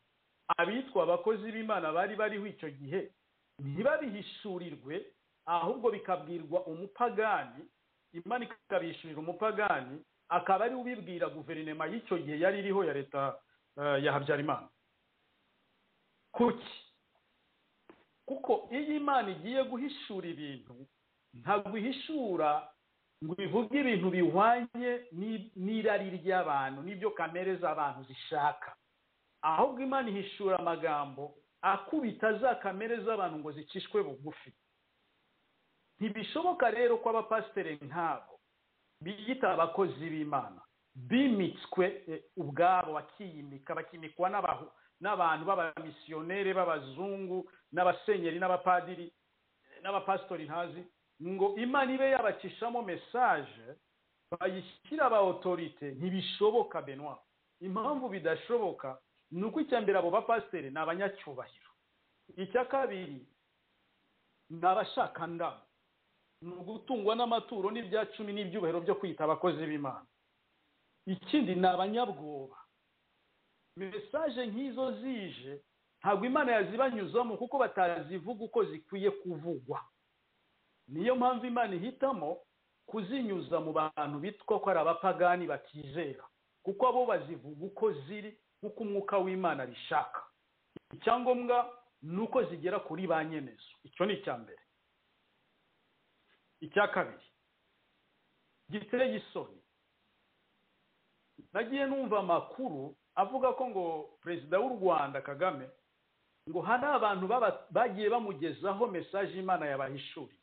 abitwa abakozi b'imana bari bariho icyo gihe ntibabihishurirwe ahubwo bikabwirwa umupagani imana ikabishyurira umupagani akaba ari we ubibwira guverinoma y'icyo gihe yari iriho ya leta eh, ya habyarimana kuki kuko iyo imana igiye guhishura ibintu ntabwo ihishura ngo ivuge ibintu bihwanye n'i- n'irari ry'abantu n'ibyo kamere z'abantu zishaka ahubwo imana ihishura amagambo akubita za kamere z'abantu ngo zicishwe bugufi ntibishoboka rero ko abapasiteri nk'abo biyita abakozi b'imana bimitswe eh, ubwabo bakiyimika bakimikwa n'abahu- n'abantu b'abamisiyonere b'abazungu n'abasenyeri n'abapadiri eh, n'abapasitori ntazi ngo imana ibe yabacishamo mesaje bayishyira aba otorite ntibishoboka benwa impamvu bidashoboka ni uko icya mbere abo bapasiteri ni abanyacyubahiro icya kabiri ni abashaka ndabo ni ugutungwa n'amaturo n'ibya cumi n'ibyubahiro byo kwita abakozi b'imana ikindi ni abanyabwoba mesaje nk'izo zije ntabwo imana yazibanyuzamo kuko batazivuga uko zikwiye kuvugwa niyo mpamvu imana ihitamo kuzinyuza mu bantu bitwa ko ari abapagani batizera kuko abo bazivuga uko ziri nk'uko umwuka w'imana abishaka icyangombwa ni uko zigera kuri ba nyemezo icyo ni icya mbere icya kabiri giteye gisoni nagiye numva amakuru avuga ko ngo perezida w'u rwanda kagame ngo hari abantu baba- bagiye bamugezaho mesaje imana yabahishuriye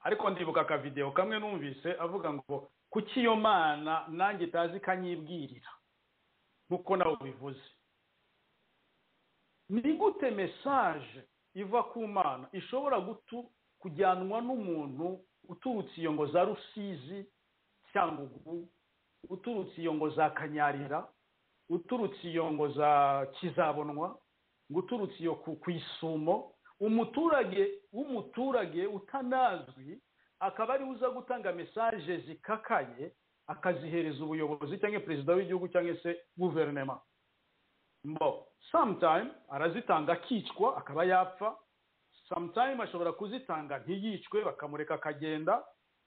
ariko ndibuka akavidewo kamwe numvise avuga ngo kuki iyo mana nanjye itazi ikanyibwirira nk'uko nawe ubivuze ni gute mesaje iva ku mana ishobora gutu kujyanwa n'umuntu uturutse iyo ngo za rusizi cyangugu uturutse iyo ngo za kanyarira uturutse iyo ngo za kizabonwa ngo uturutse iyo ku, ku isumo umuturage w'umuturage utanazwi akaba ariwe uza gutanga mesaje zikakaye akazihereza ubuyobozi cyangwa perezida w'igihugu cyangwa se guverinema mbo sometime arazitanga akicwa akaba yapfa sometime ashobora kuzitanga ntiyicwe bakamureka akagenda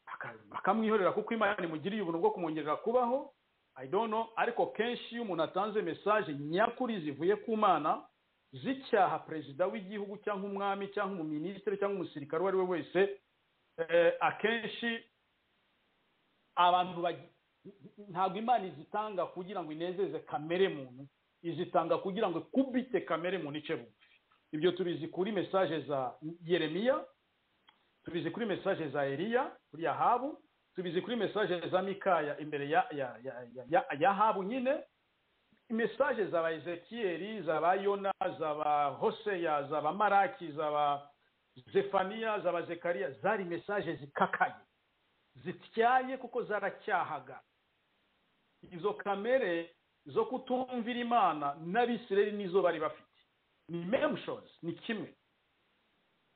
baka- bakamwihorera kuko imana imugiriye ubuntu bwo kumwongerera kubaho i don't know ariko kenshi iyo umuntu atanze mesaje nyakuri zivuye ku mana zicyaha perezida w'igihugu cyangwa umwami cyangwa umuminisitiri cyangwa umusirikare uwo ari we wese eh, akenshi abantu bagi- ntabwo imana izitanga kugira ngo inezeze kamere muntu izitanga kugira ngo kubite kamere mu nice bugufi ibyo tubizi kuri mesaje za yeremiya tubizi kuri mesaje za eliya kuri yahabu tubizi kuri mesaje za mikaya imbere ya ya ya ya- ya yahabu nyine mesaje za ba ezekiyeli za ba yona za ba hoseya za ba maraki za ba zefaniya za ba zekariya zari mesaje zikakaye zityaye kuko zaracyahaga izo kamere zo kutumvira imana n'abisirayeli nizo bari bafite ni memu shozi ni kimwe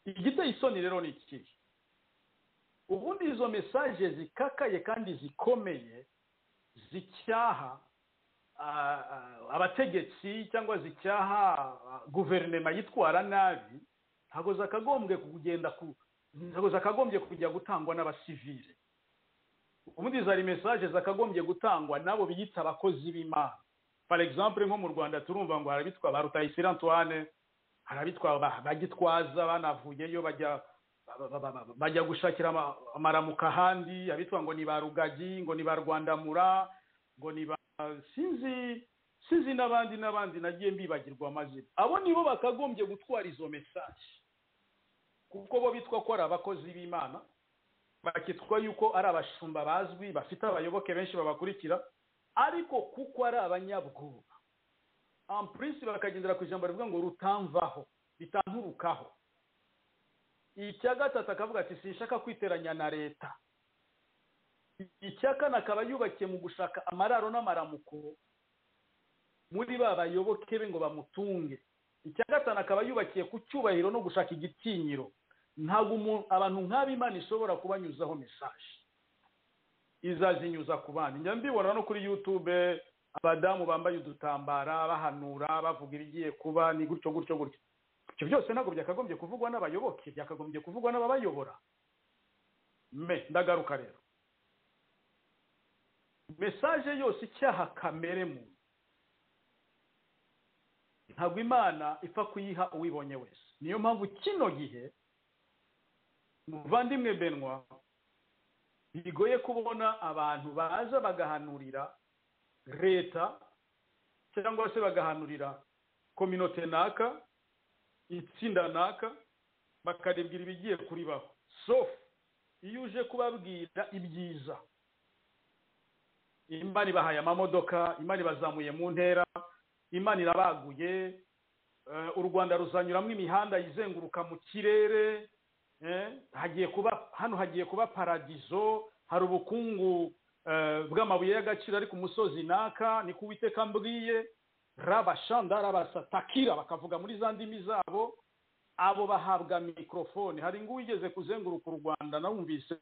igiteye isoni rero ni ikihe ubundi izo mesaje zikakaye kandi zikomeye zicyaha ah, ah, abategetsi cyangwa zicyaha ah, guverinoma yitwara nabi ntabwo zakagombye kugenda ku ntabwo zakagombye kujya gutangwa n'abasivile ubundi zari mesaje zakagombye gutangwa n'abo biyita abakozi b'imana for example nko mu rwanda turumva ngo hari abitwa ba rutayisire antoine hari abitwa ba- bagitwaza banavuyeyo bajya ba- ba- ba- bajya gushakira ama- amaramuko ahandi abitwa ngo ni ba rugagi ngo ni ba rwandamura ngo ni ba sinzi sinzi n'abandi n'abandi nagiye mbibagirwa amazina abo nibo bakagombye gutwara izo mesaje kuko bo bitwa ko ari abakozi b'imana bakitwa yuko ari abashumba bazwi bafite abayoboke benshi babakurikira ariko kuko ari abanyabwoba ampurisi bakagendera ku ijambo rivuga ngo rutamvaho bitanturukaho icya gatatu akavuga ati sinshaka kwiteranya na leta icya kane akaba yubakiye mu gushaka amararo n'amaramuko muri ba bayoboke be ngo bamutunge icya gatanu akaba yubakiye ku cyubahiro no gushaka igitinyiro ntabwo umuntu abantu nk'abo imana ishobora kubanyuzaho mesaje izazinyuza ku bandi njya mbibona no kuri yutube abadamu bambaye udutambara bahanura bavuga ibigiye kuba ni gutyo gutyo gutyo ibyo byose ntabwo byakagombye kuvugwa n'abayoboke byakagombye kuvugwa n'ababayobora me ndagaruka rero mesaje yose icyaha kamere muntu ntabwo imana ipfa kuyiha uwibonye wese niyo mpamvu kino gihe muvandimwe benwa bigoye kubona abantu baza bagahanurira leta cyangwa se bagahanurira kominote naka itsinda naka bakaribwira ibigiye kuribaho sofu iyo uje kubabwira ibyiza imana ibahaye amamodoka imana ibazamuye mu ntera imana irabaguye eh, u rwanda ruzanyuramo imihanda izenguruka mu kirere eh, hagiye kuba hano hagiye kuba paradizo hari ubukungu eh, bw'amabuye y'agaciro ari ku musozi naka ni ku witeka mbwiye rabashanda rabasatakira bakavuga muri za ndimi zabo abo bahabwa mikorofone hari uwigeze kuzenguruka u rwanda nawumvise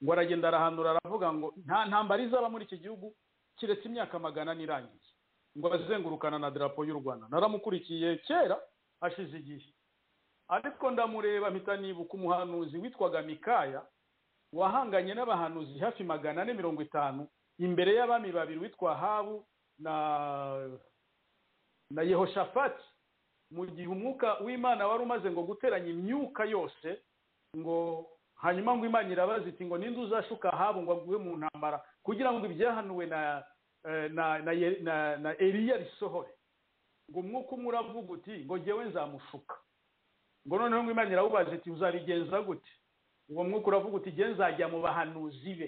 ngo aragenda arahanura aravuga ngo nta ntambara izaba muri iki gihugu kiretse imyaka magana n'irangiye ngo azengurukana na darapo y'u rwanda naramukurikiye kera hashize igihe ariko ndamureba mpita nibuka umuhanuzi witwaga mikaya wahanganye n'abahanuzi hafi magana ane mirongo itanu imbere y'abami babiri witwa habu na na yehoshafati mu gihe umwuka w'imana wari umaze ngo guteranya imyuka yose ngo hanyuma ngo imana irabaza iti ngo ninde uzashuka ahabo ngo aguhe mu ntambara kugira ngo ibyahanuwe na eh, na na Ye- na- na eliya bisohore ngo umwuka umwe uravuga uti ngo jyewe nzamushuka ngo noneho ngo imana irawubaza iti uzabigenza gute uwo mwuka uravuga uti jye nzajya mu bahanuzi be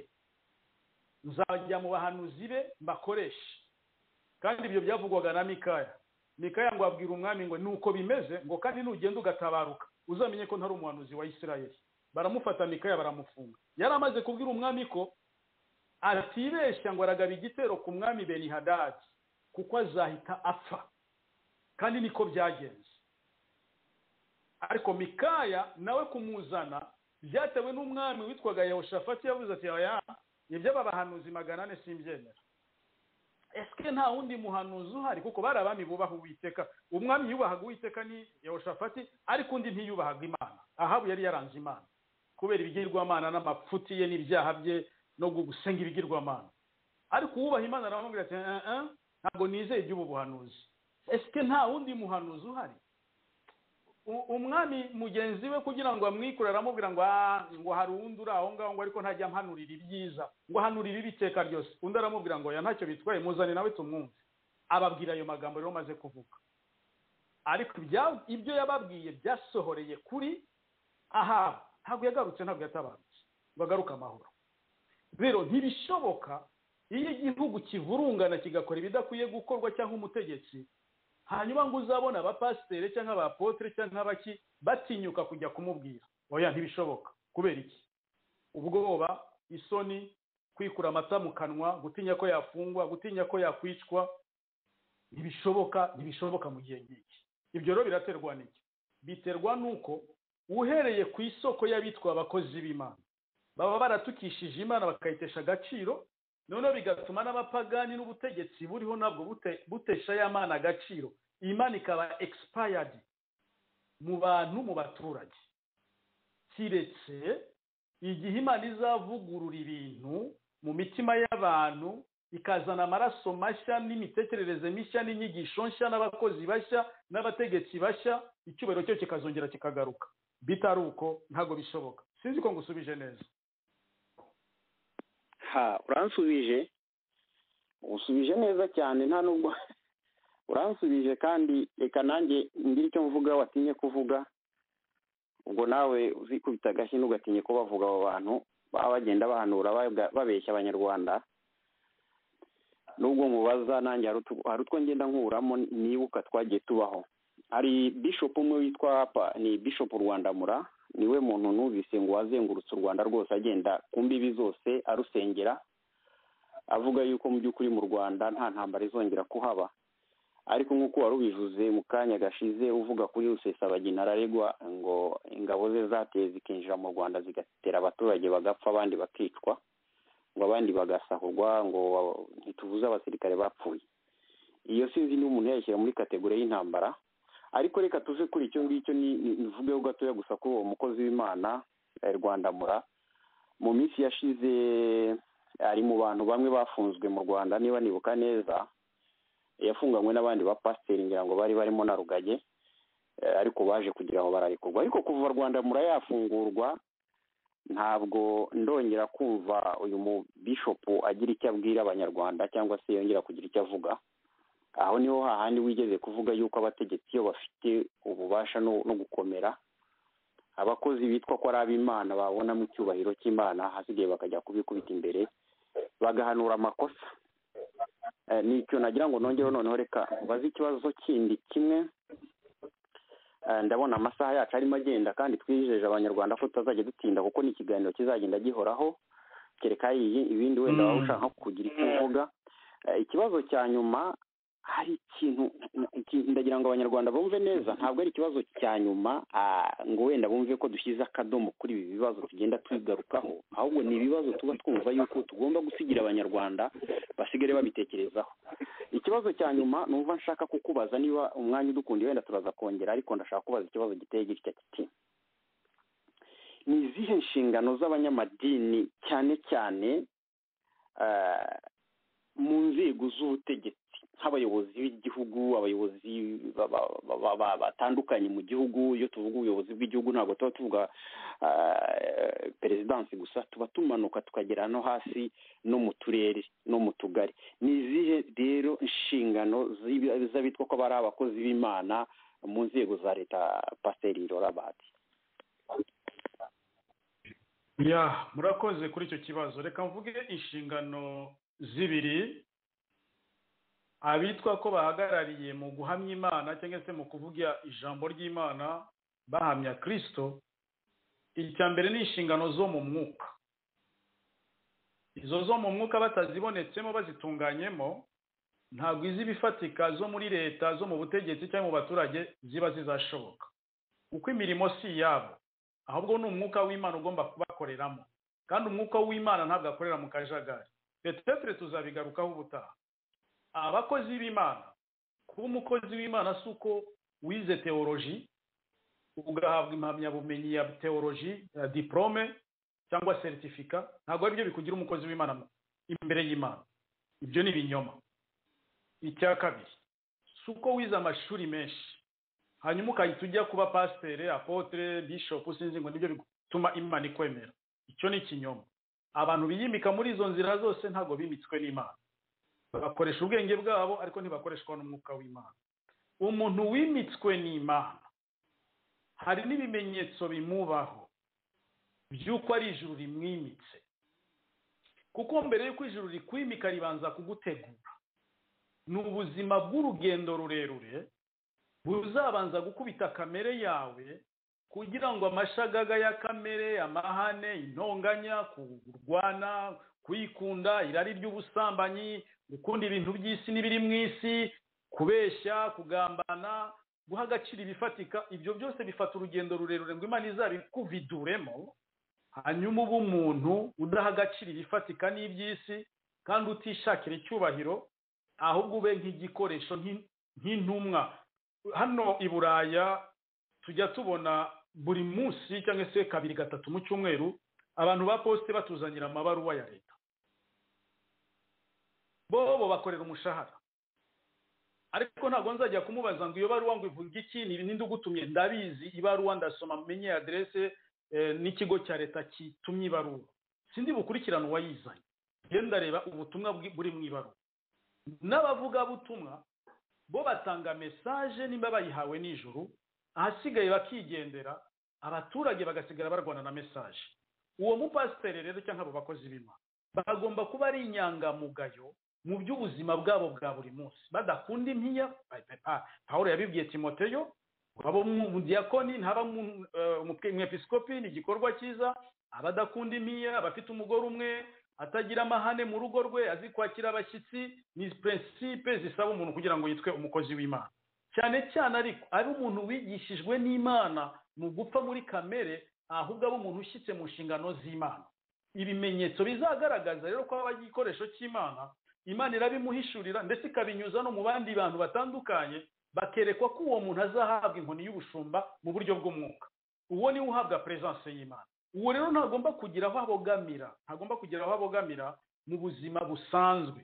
nzajya mu bahanuzi be mbakoreshe kandi ibyo byavugwaga na mikaya mikaya ngo abwira umwami ngo nuko bimeze ngo kandi nugenda ugatabaruka uzamenye ko ntari umuhanuzi wa isirayeli baramufata mikaya baramufunga yari amaze kubwira umwami ko atibeshya ngo aragaba igitero ku mwami benihadadi kuko azahita apfa kandi niko byagenze ariko mikaya nawe kumuzana byatewe n'umwami witwaga yehoshafati yavuze ati oya ibyo aba bahanuzi magana ane simbyemera esike nta wundi muhanuzi uhari kuko bari abami bubaha uwiteka umwami yubahaga uwiteka ni yehoshafati ariko undi ntiyubahaga imana ahabu yari yaranze imana kubera ibigirwamana n'amapfuti ye n'ibyaha bye no gusenga ibigirwamana ariko uwubaha imana aramubwira ati "Eh, eh, ntabwo nizeye iby'ubu buhanuzi esike nta wundi muhanuzi uhari U- umwami mugenzi we kugira ngo amwikure aramubwira ngo "Ah, ngo hari uwundi uri aho ngaho ngo ariko ntajya ampanurira ibyiza ngo ahanurire ibiteka ryose undi aramubwira ngo ya ntacyo bitwaye muzane nawe tumwumve ababwira ayo magambo rero amaze kuvuga ariko ibya- ibyo yababwiye byasohoreye kuri aha ntabwo yagarutse ntabwo yatabarutse ngo agaruke amahoro rero ntibishoboka iyo igihugu kivurungana kigakora ibidakwiye gukorwa cyangwa umutegetsi hanyuma ngo uzabona abapasiteri cyangwa abapotere cyangwa abaki batinyuka kujya kumubwira oya ntibishoboka kubera iki ubwoba isoni kwikura amata mu kanwa gutinya ko yafungwa gutinya ko yakwicwa ntibishoboka ntibishoboka mu gihe nk'iki ibyo rero biraterwa n'iki biterwa n'uko uhereye ku isoko y'abitwa abakozi b'imana baba baratukishije imana bakayitesha agaciro noneho bigatuma n'abapagani n'ubutegetsi buriho nabwo bute- butesha ya mana agaciro imana ikaba expired mu bantu mu baturage kiretse igihe imana izavugurura ibintu mu mitima y'abantu ikazana amaraso mashya n'imitekerereze mishya n'inyigisho nshya n'abakozi bashya n'abategetsi bashya icyubahiro cyo kikazongera kikagaruka bitari uko ntabwo bishoboka sinzi ko ngusubije neza ha uransubije usubije neza cyane nta nubwo uransubije kandi reka nanjye ngire icyo mvuga watinye kuvuga ubwo nawe uzikubita agashyi ntugatinye ko bavuga abo bantu baba bagenda bahanura baga- babeshya abanyarwanda nubwo mubaza nanjye hari utu- hari utwo ngenda nkuramo nibuka twagiye tubaho hari bishop umwe witwa pa ni bishop rwandamura niwe muntu numvise ngo wazengurutse u rwanda rwose agenda ku mbibi zose arusengera avuga yuko mu by'ukuri mu rwanda nta ntambara izongera kuhaba ariko nk'uko wari ubivuze mu kanya gashize uvuga kuri rusesabagina araregwa ngo ingabo ze zateye zikinjira mu rwanda zigatera abaturage bagapfa abandi bakicwa ngo abandi bagasahurwa ngo wa- ntituvuze abasirikare bapfuye iyo sinzi niba umuntu yayishyira muri kategori y'intambara ariko reka tuve kuri icyo ngicyo ni- ni- nivugeho gatoya gusa kuri uwo mukozi w'imana eh, rwandamura mu minsi yashize ari mu bantu bamwe bafunzwe mu rwanda niba nibuka neza yafunganywe n'abandi ba pasiteri ngira ngo bari barimo na rugage eh, ariko baje kugira ngo bararekurwa ariko kuva rwanda yafungurwa ntabwo ndongera kumva uyu mubishopu agira icyo abwira abanyarwanda cyangwa se yongera kugira icyo avuga aho niho hahandi wigeze kuvuga yuko abategetsi iyo bafite ububasha no, no gukomera abakozi bitwa ko ari ab'imana babonamo icyubahiro cy'imana hasigaye bakajya kubikubita imbere bagahanura amakosa Eh, ni icyo nagira ngo nongereho noneho reka mbaze ikibazo kindi kimwe Eh, ndabona amasaha yacu arimo agenda kandi twijeje abanyarwanda ko tutazajya dutinda kuko ni ikiganiro kizagenda gihorako kereka iyi- ibindi wenda waba ushaka kugira icyo uvuga Eh, ikibazo cya nyuma hari ikintu iki- ndagira ngo abanyarwanda bumve neza ntabwo ari ikibazo cya nyuma ah, ngo wenda bumve ko dushyize akadomo kuri ibi bibazo tugenda tubigarukaho ahubwo ni ibibazo tuba twumva yuko tugomba gusigira abanyarwanda basigare babitekerezaho ikibazo cya nyuma numva nshaka kukubaza niba umwanya udukundiye wenda turaza kongera ariko ndashaka kubaza ikibazo giteye gitya kiti ni izihe nshingano z'abanyamadini cyane cyane eh, mu nzego z'ubutegetsi nk'abayobozi b'igihugu abayobozi ba- ba- ba- ba- ba- batandukanye mu gihugu iyo tuvuga ubuyobozi bw'igihugu ntabwo tuba tuvuga eh, perezidansi gusa tuba tumanuka tukagera no hasi no mu turere no mu tugari ni izihe rero inshingano z'ibi- z'abitwa ko bari abakozi b'imana mu nzego za leta pasiteri rorabati ya murakoze kuri icyo kibazo reka mvuge inshingano z'ibiri abitwa ko bahagarariye mu guhamya imana cyangwa se mu kuvuga ijambo ry'imana bahamya kirisito icya mbere ni inshingano zo mu mwuka izo zo mu mwuka batazibonetsemo bazitunganyemo ntabwo iz'ibifatika zo muri leta zo mu butegetsi cyangwa mu baturage ziba zizashoboka kuko imirimo si iyabo ahubwo ni umwuka w'imana ugomba kubakoreramo kandi umwuka w'imana ntabwo akorera mu kajagari petetere tuzabigarukaho ubutaha abakozi b'imana kuba umukozi w'imana si uko wize teoloji ugahabwa impamyabumenyi ya teoloji ya diporome cyangwa seritifika ntabwo ari byo bikugira umukozi w'imana mu- imbere y'imana ibyo ni ibinyoma icya kabiri si uko wize amashuri menshi hanyuma ugahita ujya kuba pasiteri apotere bishopu sinzi ngo nibyo bituma imana ikwemera icyo ni ikinyoma abantu biyimika muri izo nzira zose ntabwo bimitswe n'imana bakoresha ubwenge bwabo ariko ntibakoreshwa n'umwuka w'imana umuntu wimitswe n'imana hari n'ibimenyetso bimubaho by'uko ari ijuru rimwimitse kuko mbere y'uko ijuru rikwimika ribanza kugutegura ni ubuzima bw'urugendo rurerure buzabanza gukubita kamere yawe kugira ngo amashagaga ya kamere amahane intonganya kurwana kwikunda irari ry'ubusambanyi gukunda ibintu by'isi n'ibiri mu isi kubeshya kugambana guha agaciro ibifatika ibyo byose bifata urugendo rurerure ngo imana izabikuviduremo hanyuma uba umuntu udaha agaciro ibifatika n'iby'isi kandi utishakira icyubahiro ahubwo ube nk'igikoresho nk'in- nk'intumwa hano i buraya tujya tubona buri munsi cyangwa se kabiri gatatu mu cyumweru abantu ba posite batuzanira amabaruwa ya leta bo bo bakorera umushahara ariko ntabwo nzajya kumubaza ngo iyo baruwa ngo ivuga iki ni ninde ugutumye ndabizi ibaruwa ndasoma menye aderese eh, n'ikigo cya leta kitumye ibaruwa sindi bukurikirane uwayizanye rero ndareba ubutumwa bwi- buri mu ibaruwa n'abavugabutumwa bo batanga mesaje nimba bayihawe nijoro ahasigaye bakigendera abaturage bagasigara barwana na mesaje uwo mupasiteri rero cyangwa abo bakozi b'imana bagomba kuba ari inyangamugayo mu by'ubuzima bwabo bwa buri munsi badakunda impiya Pa- pawulo yabibwiye timoteyo waba umudiyakoni ntaba mu- eh, umupwe- umwepiskopi ni igikorwa cyiza abadakunda impiya abafite umugore umwe atagira amahane mu rugo rwe azi kwakira abashyitsi ni prinsipe zisaba umuntu kugira ngo yitwe umukozi w'imana cyane cyane ariko ari umuntu wigishijwe n'imana ni ugupfa muri kamere ahubwo aba umuntu ushyitse mu nshingano z'imana ibimenyetso bizagaragaza rero ko aba ari igikoresho cy'imana imana irabimuhishurira ndetse ikabinyuza no mu bandi bantu batandukanye bakerekwa ko uwo muntu azahabwa inkoni y'ubushumba mu buryo bw'umwuka uwo niwe uhabwa peresanse y'imana uwo rero ntagomba kugira aho abogamira ntagomba kugira aho abogamira mu buzima busanzwe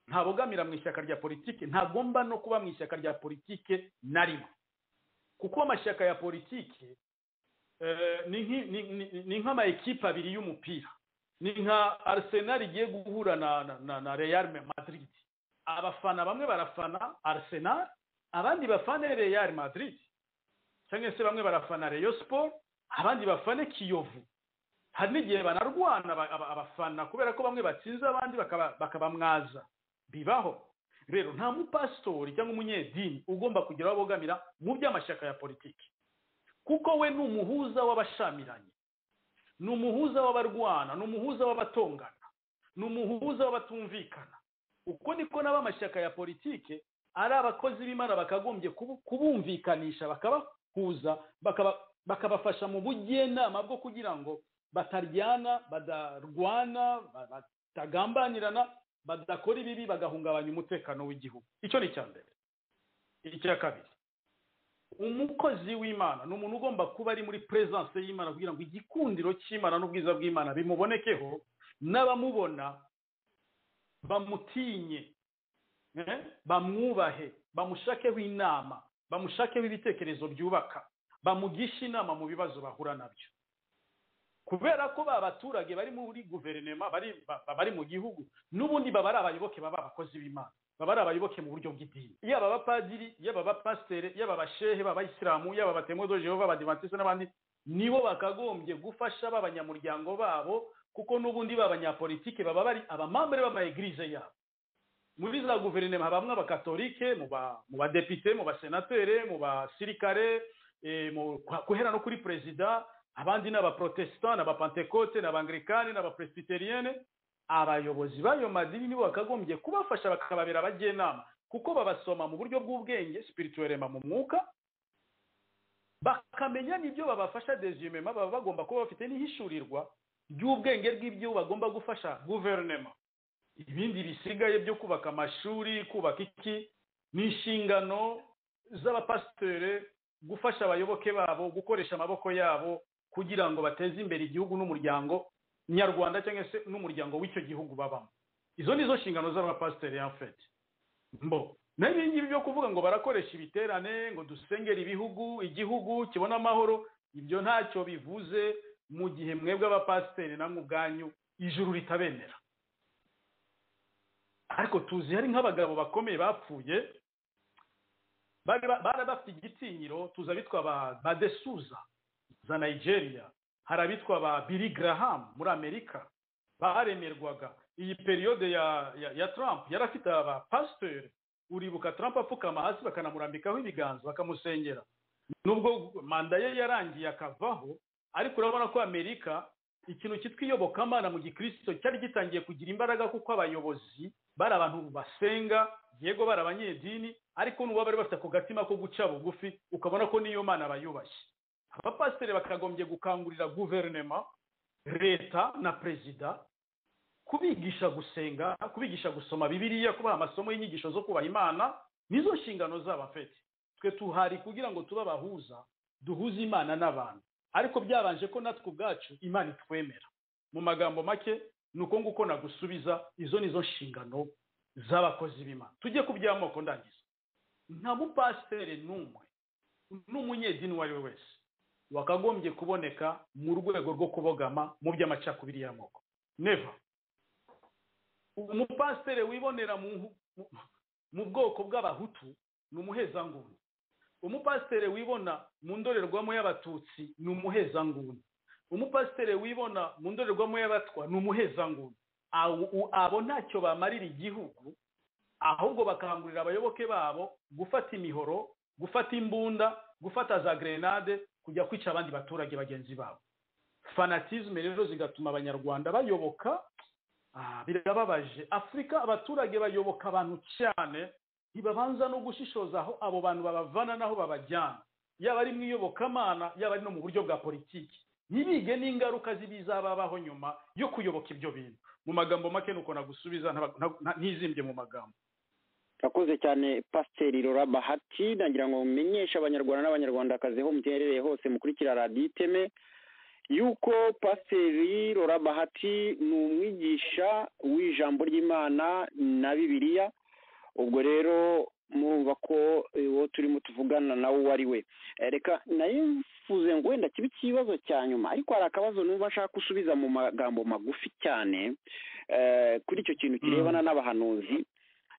ntabogamira mu ishyaka rya politike ntagomba no kuba mu ishyaka rya politike na rimwe kuko amashyaka ya politike eh, ni nk'i- ni- ni- ni nk'amayikipe abiri y'umupira ni nka arsenal igiye guhura na na- na na real madrid abafana bamwe barafana arsenal abandi bafane real madrid cyangwa se bamwe barafana Rayon Sport abandi bafane Kiyovu hari n'igihe banarwana aba- aba- abafana kubera ko bamwe batsinze abandi bakaba- bakabamwaza bibaho rero nta mupasitori cyangwa umunyedini ugomba kugira aho abogamira mu by'amashyaka ya politiki kuko we ni umuhuza w'abashamiranye ni umuhuza w'abarwana ni umuhuza w'abatongana ni umuhuza w'abatumvikana uko niko n'abamashyaka ya politiki ari abakozi b'imana bakagombye kubu- kubumvikanisha bakabahuza bakaba- bakabafasha mu bujyenama bwo kugira ngo bataryana badarwana ba- batagambanirana badakora ibibi bagahungabanya umutekano w'igihugu icyo ni icya mbere icya kabiri umukozi w'imana ni umuntu ugomba kuba ari muri peresanse y'imana kugira ngo igikundiro cy'imana n'ubwiza bw'imana bimubonekeho n'abamubona bamutinye eh, bamwubahe bamushakeho inama bamushakeho ibitekerezo byubaka bamugishe inama mu bibazo bahura nabyo kubera ko ba baturage bari muri guverinoma bari ba- ba- bari mu gihugu n'ubundi baba ari abayoboke baba abakozi b'imana baba ari abayoboke mu buryo bw'idini yaba abapadiri yaba abapasiteri yaba abashehe b'abayisilamu yaba abatemo do jehova abadivantisite n'abandi nibo bakagombye gufasha b'abanyamuryango babo kuko n'ubundi b'abanyapolitike baba bari abamambere b'amaegirije yabo muri za guverinoma habamwe abakatolike mu ba- mu badepite mu basenatere mu basirikare eh, mu- kwa- guhera no kuri perezida abandi ni abaprotestant n'abapentekote n'abangirikani n'abapresbiteriyene abayobozi b'ayo madini nibo bakagombye kubafasha bakababera abajyenama kuko babasoma mu buryo bw'ubwenge spirituelema mu mwuka bakamenya n'ibyo babafasha desumema baba bagomba kuba bafite n'ihishurirwa ry'ubwenge bw'ibyo bagomba gufasha guverinoma ibindi bisigaye byo kubaka amashuri kubaka iki ni inshingano z'abapasitere gufasha abayoboke babo gukoresha amaboko yabo kugira ngo bateze imbere igihugu n'umuryango nyarwanda cyangwa se n'umuryango w'icyo gihugu babamo izo ni zo nshingano z'abapasiteri yafeti mbo nayo ibi ngibi byo kuvuga ngo barakoresha ibiterane ngo dusengere ibihugu igihugu kibone amahoro ibyo ntacyo bivuze mu gihe mwebwe abapasiteri namwe ubwanyu ijuru ritabemera ariko tuzi hari nk'abagabo bakomeye bapfuye bari ba- bari bafite igitinyiro tuzi abitwa ba badesuza za nigeria hari abitwa ba billy graham muri amerika baremerwaga iyi periyode ya, ya, ya trump yari afite abapasiteri uribuka trump apfukama hasi bakanamurambikaho ibiganza bakamusengera nubwo manda ye yarangiye akavaho ariko urabona ko amerika ikintu cyitwa iyobokamana mu gikristo cyari gitangiye kugira imbaraga kuko abayobozi bari abantu basenga yego bari abanyedini ariko n'ubu bari bafite ako gatima ko guca bugufi ukabona ko n'iyo mana bayubashye abapasiteri bakagombye gukangurira guverinoma leta na perezida kubigisha gusenga kubigisha gusoma bibiliya kubaha amasomo y'inyigisho zo kubaha imana nizo nshingano z'abafete twe tuhari kugira ngo tube abahuza duhuze imana n'abantu ariko byabanje ko natwe ubwacu imana itwemera mu magambo make ni uko nguko nagusubiza izo nizo nshingano z'abakozi b'imana tujye ku by'amoko ndangiza nta mupasiteri n'umwe n'umunyedini uwo ari we wese wakagombye kuboneka mu rwego rwo kubogama mu by'amacakubiri y'amoko neva umupasiteri wibonera mu nku- mu- mu bwoko bw'abahutu ni umuhezanguni umupasiteri wibona mu ndorerwamo y'abatutsi ni umuhezanguni umupasiteri wibona mu ndorerwamo y'abatwa ni umuhezanguni Abo- u- abo ntacyo bamarira igihugu ahubwo bakangurira abayoboke babo gufata imihoro gufata imbunda gufata za grenade kujya kwica abandi baturage bagenzi babo fanatizme rero zigatuma abanyarwanda bayoboka ah, birababaje afurika abaturage bayoboka abantu cyane ntibabanza no gushishoza aho abo bantu babavana n'aho babajyana yaba ari mu iyobokamana yaba ari no mu buryo bwa politiki ntibige n'ingaruka z'ibizababaho nyuma yo kuyoboka ibyo bintu mu magambo make nuko nagusubiza ntaba- nta- nta- ntizimbye mu magambo urakoze cyane pasiteri rora bahati nagira ngo mumenyeshe abanyarwanda n'abanyarwandakazi ho muterereye hose mukurikira radiyo iteme yuko pasiteri rora bahati ni umwigisha w'ijambo ry'imana na bibiliya ubwo rero murumva ko eh, uwo turimo tuvugana nawe uwo ari we Eh, reka nayifuze ngo wenda kibe ikibazo cya nyuma ariko hari akabazo numva nshaka gusubiza mu magambo magufi cyane eh, kuri icyo kintu kirebana n'abahanuzi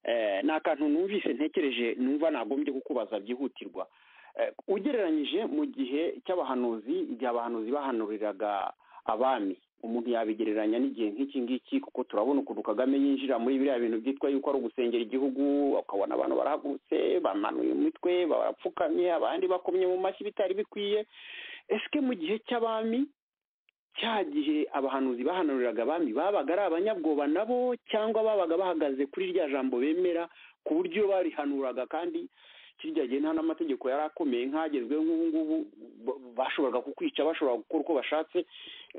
Eh, ni akantu numvise ntekereje numva nagombye kukubaza byihutirwa Eh, ugereranyije mu gihe cy'abahanuzi igihe abahanuzi bahanuriraga abami umuntu yabigereranya n'igihe nk'iki ngiki kuko turabona ukuntu kagame yinjira muri biriya bintu byitwa yuko ari ugusengera igihugu ukabona abantu barahagurutse bamanuye umutwe barapfukamye abandi bakomye mu mashyi bitari bikwiye ese mu gihe cy'abami cya gihe abahanuzi bahanuriraga abami babaga ari abanyabwoba nabo cyangwa babaga bahagaze kuri rya jambo bemera ku buryo barihanuraga kandi kirya gihe nta n'amategeko yari akomeye nk'agezweho nk'ubu ngubu ba- bashoboraga kukwica bashobora gukora uko bashatse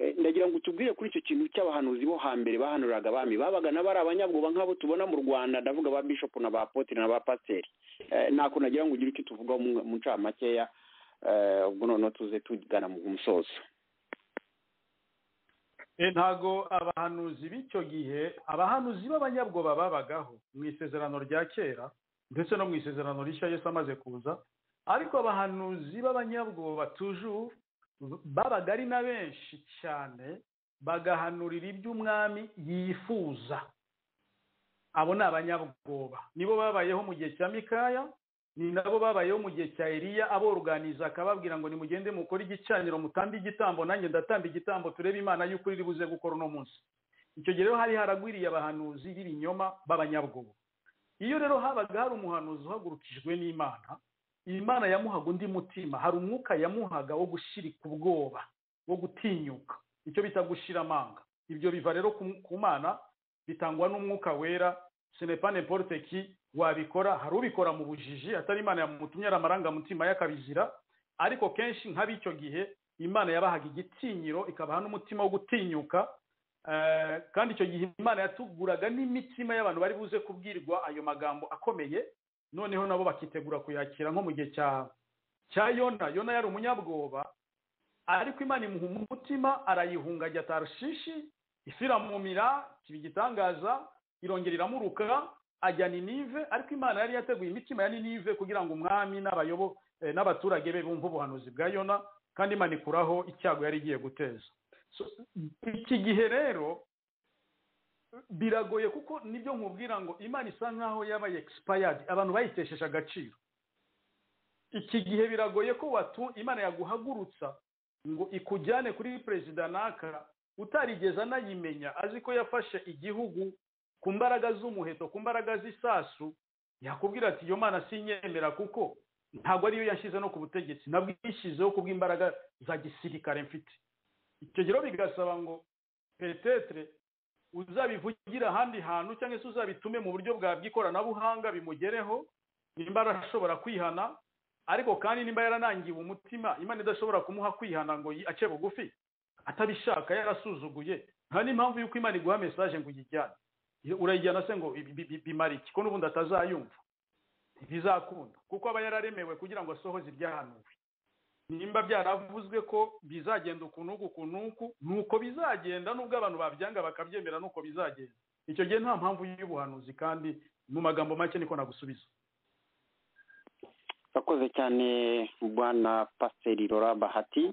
Eh, ndagira ngo utubwire kuri icyo kintu cy'abahanuzi bo hambere bahanuriraga abami babaga nabo ari abanyabwoba nk'abo tubona mu rwanda ndavuga ba bishopu na ba poteri na ba pasiteri Eh, ntako nagira ngo ugire icyo tuvugaho mu mu ncamakeya eh, ubwo noneho tuze tugana mu musozo Eh, ntago abahanuzi b'icyo gihe abahanuzi b'abanyabwoba babagaho mu isezerano rya kera ndetse no mu isezerano rishya Yesu amaze kuza ariko abahanuzi b'abanyabwoba tujuru babaga ari na benshi cyane bagahanurira iby'umwami yifuza abo ni abanyabwoba nibo babayeho mu gihe cya mikaya ni nabo babayeho mu gihe cya Eliya aboruganiza akababwira ngo nimugende mukore igicaniro mutambe igitambo nanjye ndatamba igitambo turebe imana y'ukuri iri buze gukora uno munsi icyo gihe rero hari haragwiriye abahanuzi b'ibinyoma b'abanyabwoba iyo rero habaga hari umuhanuzi uhagurukijwe n'imana imana yamuhaga undi mutima hari umwuka yamuhaga wo gushirika ubwoba wo gutinyuka icyo bita gushira amanga ibyo biva rero ku- ku mana bitangwa n'umwuka wera senepane poruteki wabikora hari ubikora mu bujiji atari imana yamutumye ari amarangamutima y'akabizira ariko kenshi nk'ab'icyo gihe imana yabahaga igitinyiro ikabaha n'umutima wo gutinyuka Eh, kandi icyo gihe imana yatuguraga n'imitima y'abantu bari buze kubwirwa ayo magambo akomeye noneho nabo bakitegura kuyakira nko mu gihe cya cya yona yona yari umunyabwoba ariko imana imuha umutima arayihunga ajya tarushishi ifiramumira kiba igitangaza irongera iramuruka ajya ninive ariko imana yari yateguye imitima ya ninive kugira ngo umwami n'abayobo eh, n'abaturage be bumve ubuhanuzi bwa yona kandi imana ikuraho icyago yari igiye guteza So, iki gihe rero biragoye kuko nibyo nkubwira ngo imana isa nkaho yabaye expired abantu bayitesheje agaciro iki gihe biragoye ko watu imana yaguhagurutsa ngo ikujyane kuri perezida naka utarigeze anayimenya azi ko yafashe igihugu ku mbaraga z'umuheto ku mbaraga z'isasu yakubwira ati iyo mana sinyemera kuko ntabwo ariyo yashyize no ku butegetsi nabwishyizeho kubw'imbaraga za gisirikare mfite icyo gihe rero bigasaba ngo petetere uzabivugire ahandi hantu cyangwa se uzabitume mu buryo bwa bw'ikoranabuhanga bimugereho nimba arashobora kwihana ariko kandi nimba yaranangiwe umutima imana idashobora kumuha kwihana ngo yi- ace bugufi atabishaka yarasuzuguye nta n'impamvu y'uko imana iguha mesaje ngo uyijyane Iyo- urayijyana se ngo bi- bi- bi- bimara iki ko n'ubundi atazayumva ntibizakunda kuko aba yararemewe kugira ngo asohoze ibyahanuwe nimba byaravuzwe ko bizagenda uku n'uku uku n'uku nuko bizagenda nubwo abantu babyanga bakabyemera nuko bizagenda icyo gihe nta mpamvu y'ubuhanuzi kandi mu magambo make niko nagusubiza urakoze cyane bwana pasiteri rora bahati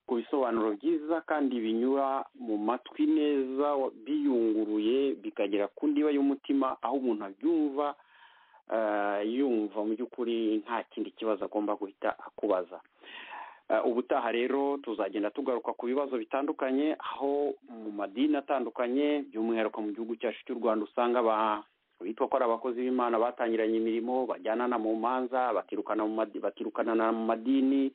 ku bisobanuro byiza kandi binyura mu matwi neza wa- biyunguruye bikagera ku ndiba y'umutima aho umuntu abyumva eh, yumva mu by'ukuri nta kindi kibazo agomba guhita akubaza Eh, ubutaha rero tuzagenda tugaruka ku bibazo bitandukanye aho mu madini atandukanye by'umwihariko mu gihugu cyacu cy'u rwanda usanga ba- bitwa ko ari abakozi b'imana batangiranye imirimo bajyanana mu manza batirukana mu madi- batirukanana mu madini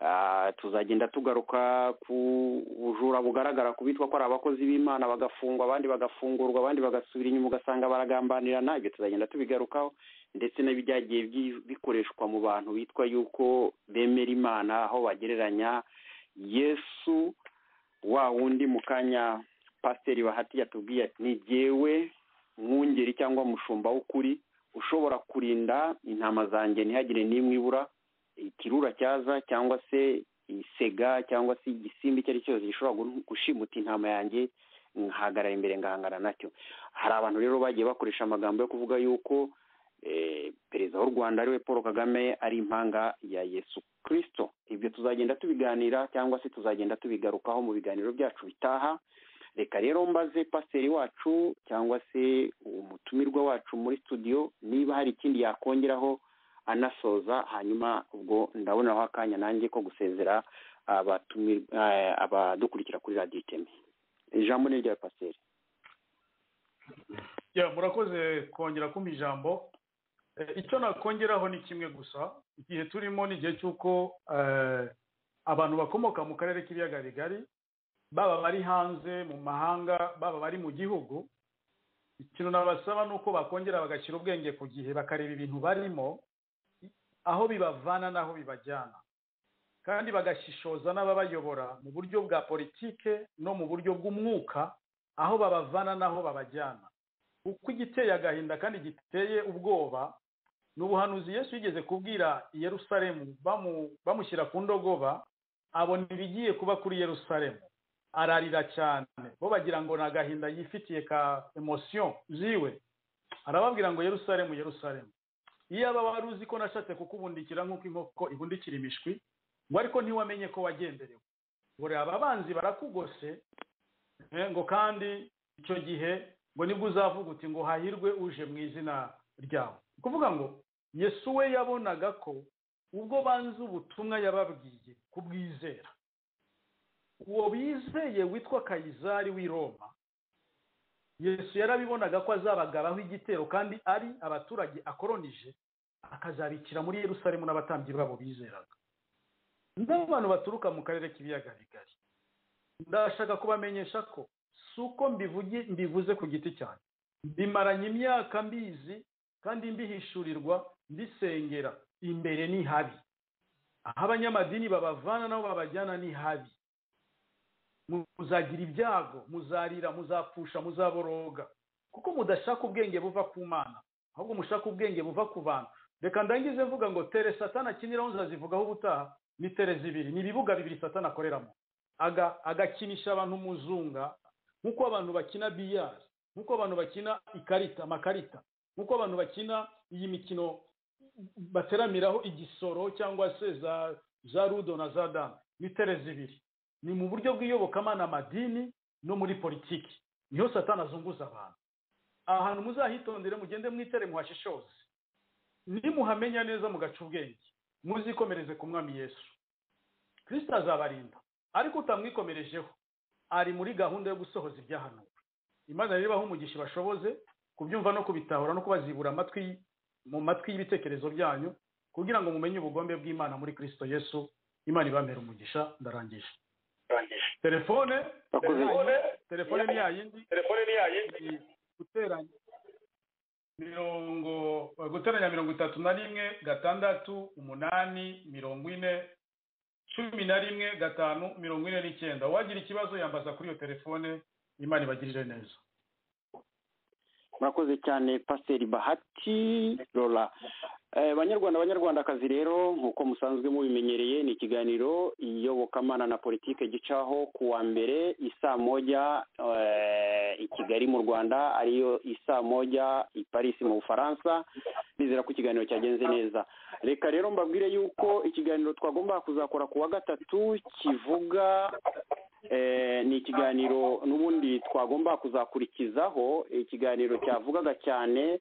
Ah, tuzagenda tugaruka ku bujura bugaragara ku bitwa ko ari abakozi b'imana bagafungwa abandi bagafungurwa abandi bagasubira inyuma ugasanga baragambanirana ibyo tuzagenda tubigarukaho ndetse n'ibyagiye bi- bikoreshwa mu bantu bitwa yuko bemera imana aho bagereranya yesu wa wundi mu kanya pasiteri bahati yatubwiye ati ni jyewe mwungeri cyangwa mushumba w'ukuri ushobora kurinda intama zanjye ntihagire n'imwe ibura ikirura cyaza cyangwa se isega cyangwa se igisimba icyo ari cyo cyose gishobora gu- gushimuta intama yanjye nkahagarara imbere ngahangana nacyo hari abantu rero bagiye bakoresha amagambo yo kuvuga yuko eh, perezida w'u rwanda ariwe paul kagame ari impanga ya yesu kirisito ibyo tuzagenda tubiganira cyangwa se tuzagenda tubigarukaho mu biganiro byacu bitaha reka rero mbaze pasiteri wacu cyangwa se umutumirwa wacu muri studio niba hari ikindi yakongeraho anasoza hanyuma ubwo ndabonaho akanya nanjye ko gusezera abatumi- eh, abadukurikira kuri radiyo iteme ijambo ni rya pasiteri Ya, murakoze kongera kumpa ijambo Eh, icyo nakongeraho ni kimwe gusa igihe turimo ni igihe cy'uko eh, abantu bakomoka mu karere k'ibiyaga bigari baba bari hanze mu mahanga baba bari mu gihugu ikintu nabasaba ni uko bakongera bagashyira ubwenge ku gihe bakareba ibintu barimo aho bibavana n'aho bibajyana kandi bagashishoza n'ababayobora mu buryo bwa politike no mu buryo bw'umwuka aho babavana n'aho babajyana kuko igiteye agahinda kandi giteye ubwoba ni ubuhanuzi yesu yigeze kubwira i yerusalemu bamu- bamushyira ku ndogoba abona ibigiye kuba kuri yerusalemu ararira cyane bo bagira ngo ni agahinda yifitiye ka emosiyo ziwe arababwira ngo yerusalemu yerusalemu iyaba wari uzi ko nashatse kukubundikira nk'uko inkoko ibundikira imishwi ngo ariko ntiwamenye ko wagenderewe ngo reba abanzi barakugose eh, ngo kandi icyo gihe ngo nibwo uzavuga uti ngo hahirwe uje mu izina ryawe Ni kuvuga ngo yesu we yabonaga ko ubwo banze ubutumwa yababwiye kubwizera uwo bizeye witwa kayizari w'i roma yesu yarabibonaga ko azabagaraho igitero kandi ari abaturage akoronije akazabikira muri yerusalemu n'abatambyi babo bizeraga n'abantu baturuka mu karere k'ibiyaga bigari ndashaka kubamenyesha ko si uko mbivuge mbivuze ku giti cyanjye mbimaranye imyaka mbizi kandi mbihishurirwa mbisengera imbere ni habi aho abanyamadini babavana nabo babajyana ni habi muzagira ibyago muzarira muzapfusha muzaboroga kuko mudashaka ubwenge buva ku mana ahubwo mushaka ubwenge buva ku bantu reka ndangize mvuga ngo tere satana akiniraho nzazivugaho ubutaha ni tere zibiri ni ibibuga bibiri satana akoreramo Aga- agakinisha abantu umuzunga nk'uko abantu bakina biyari nk'uko abantu bakina ikarita amakarita nk'uko abantu bakina iyi mikino bateramiraho igisoro cyangwa se za za rudo na za damu ni tere zibiri ni mu buryo bw'iyobokamana amadini no muri politiki niho satana azunguza abantu aha hantu muzahitondere mugende mwitere muhashishoze nimuhamenya neza mugaca ubwenge muzikomereze ku mwami yesu kirisita azabarinda ariko utamwikomerejeho ari muri gahunda yo gusohoza ibyahanuwe imana rero ibahe umugisha ibashoboze kubyumva no kubitahura no kubazibura amatwi mu matwi y'ibitekerezo byanyu kugira ngo mumenye ubugombe bw'imana muri kirisito yesu imana ibamera umugisha ndarangije telefone Bakoze. telefone telefone ni yayindi telefone ni yayindi guteranya mirongo guteranya mirongo itatu na rimwe gatandatu umunani mirongo ine cumi na rimwe gatanu mirongo ine n'icyenda uwagira ikibazo yambaza kuri iyo telefone imana ibagirire neza murakoze cyane pasiteri bahati rora Eh, banyarwanda banyarwandakazi rero nk'uko musanzwe mubimenyereye ni ikiganiro iyobokamana na politike gicaho ku wa mbere isaa moja eh, i kigali mu rwanda ariyo isaa moja i paris mu bufaransa nizera ko ikiganiro cyagenze neza reka rero mbabwire yuko ikiganiro twagomba kuzakora ku wa gatatu kivuga eh, ni ikiganiro n'ubundi twagomba kuzakurikizaho ikiganiro cyavugaga cyane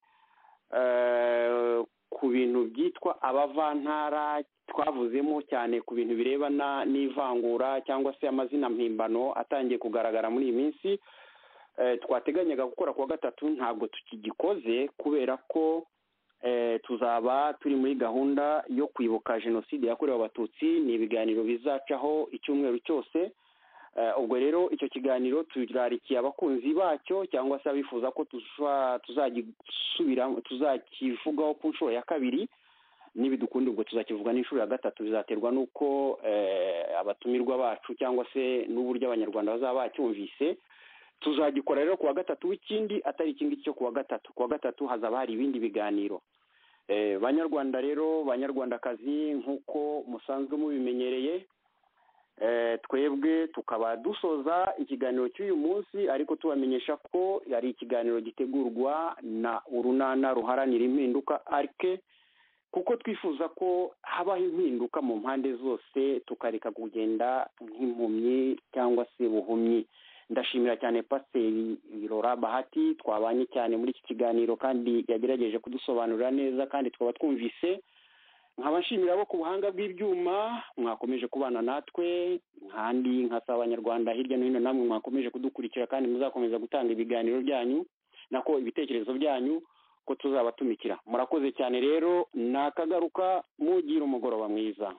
eh, ku bintu byitwa abavantara twavuzemo cyane ku bintu birebana n'ivangura cyangwa se amazina mpimbano atangiye kugaragara muri iyi minsi Eh, twateganyaga gukora kuwa gatatu ntabwo tukigikoze kubera ko eh, tuzaba turi muri gahunda yo kwibuka jenoside yakorewe abatutsi ni ibiganiro bizacaho icyumweru cyose Eh, ubwo rero icyo kiganiro turarikiye abakunzi bacyo cyangwa se abifuza ko tuza- tuzagisubira tuzakivugaho ku nshuro ya kabiri nibidukunda ubwo tuzakivuga n'inshuro ya gatatu bizaterwa n'uko eh, abatumirwa bacu cyangwa se n'uburyo abanyarwanda bazaba bacyumvise tuzagikora rero ku wa gatatu w'ikindi atari ikindi cyo ku wa gatatu ku wa gatatu hazaba hari ibindi biganiro Eh, banyarwanda rero banyarwandakazi nk'uko musanzwe mubimenyereye Eh, twebwe tukaba dusoza ikiganiro cy'uyu munsi ariko tubamenyesha ko ari ikiganiro gitegurwa na urunana ruharanira impinduka arike kuko twifuza ko habaho impinduka mu mpande zose tukareka kugenda nk'impumyi cyangwa se buhumyi ndashimira cyane pasiteri birora bahati twabanye cyane muri iki kiganiro kandi yagerageje kudusobanurira neza kandi twaba twumvise nkaba nshimira abo ku buhanga bw'ibyuma mwakomeje kubana natwe nkandi nkasaba abanyarwanda hirya no hino namwe mwakomeje kudukurikira kandi muzakomeza gutanga ibiganiro byanyu nako ibitekerezo byanyu ko tuzabatumikira murakoze cyane rero nakagaruka mugire umugoroba mwiza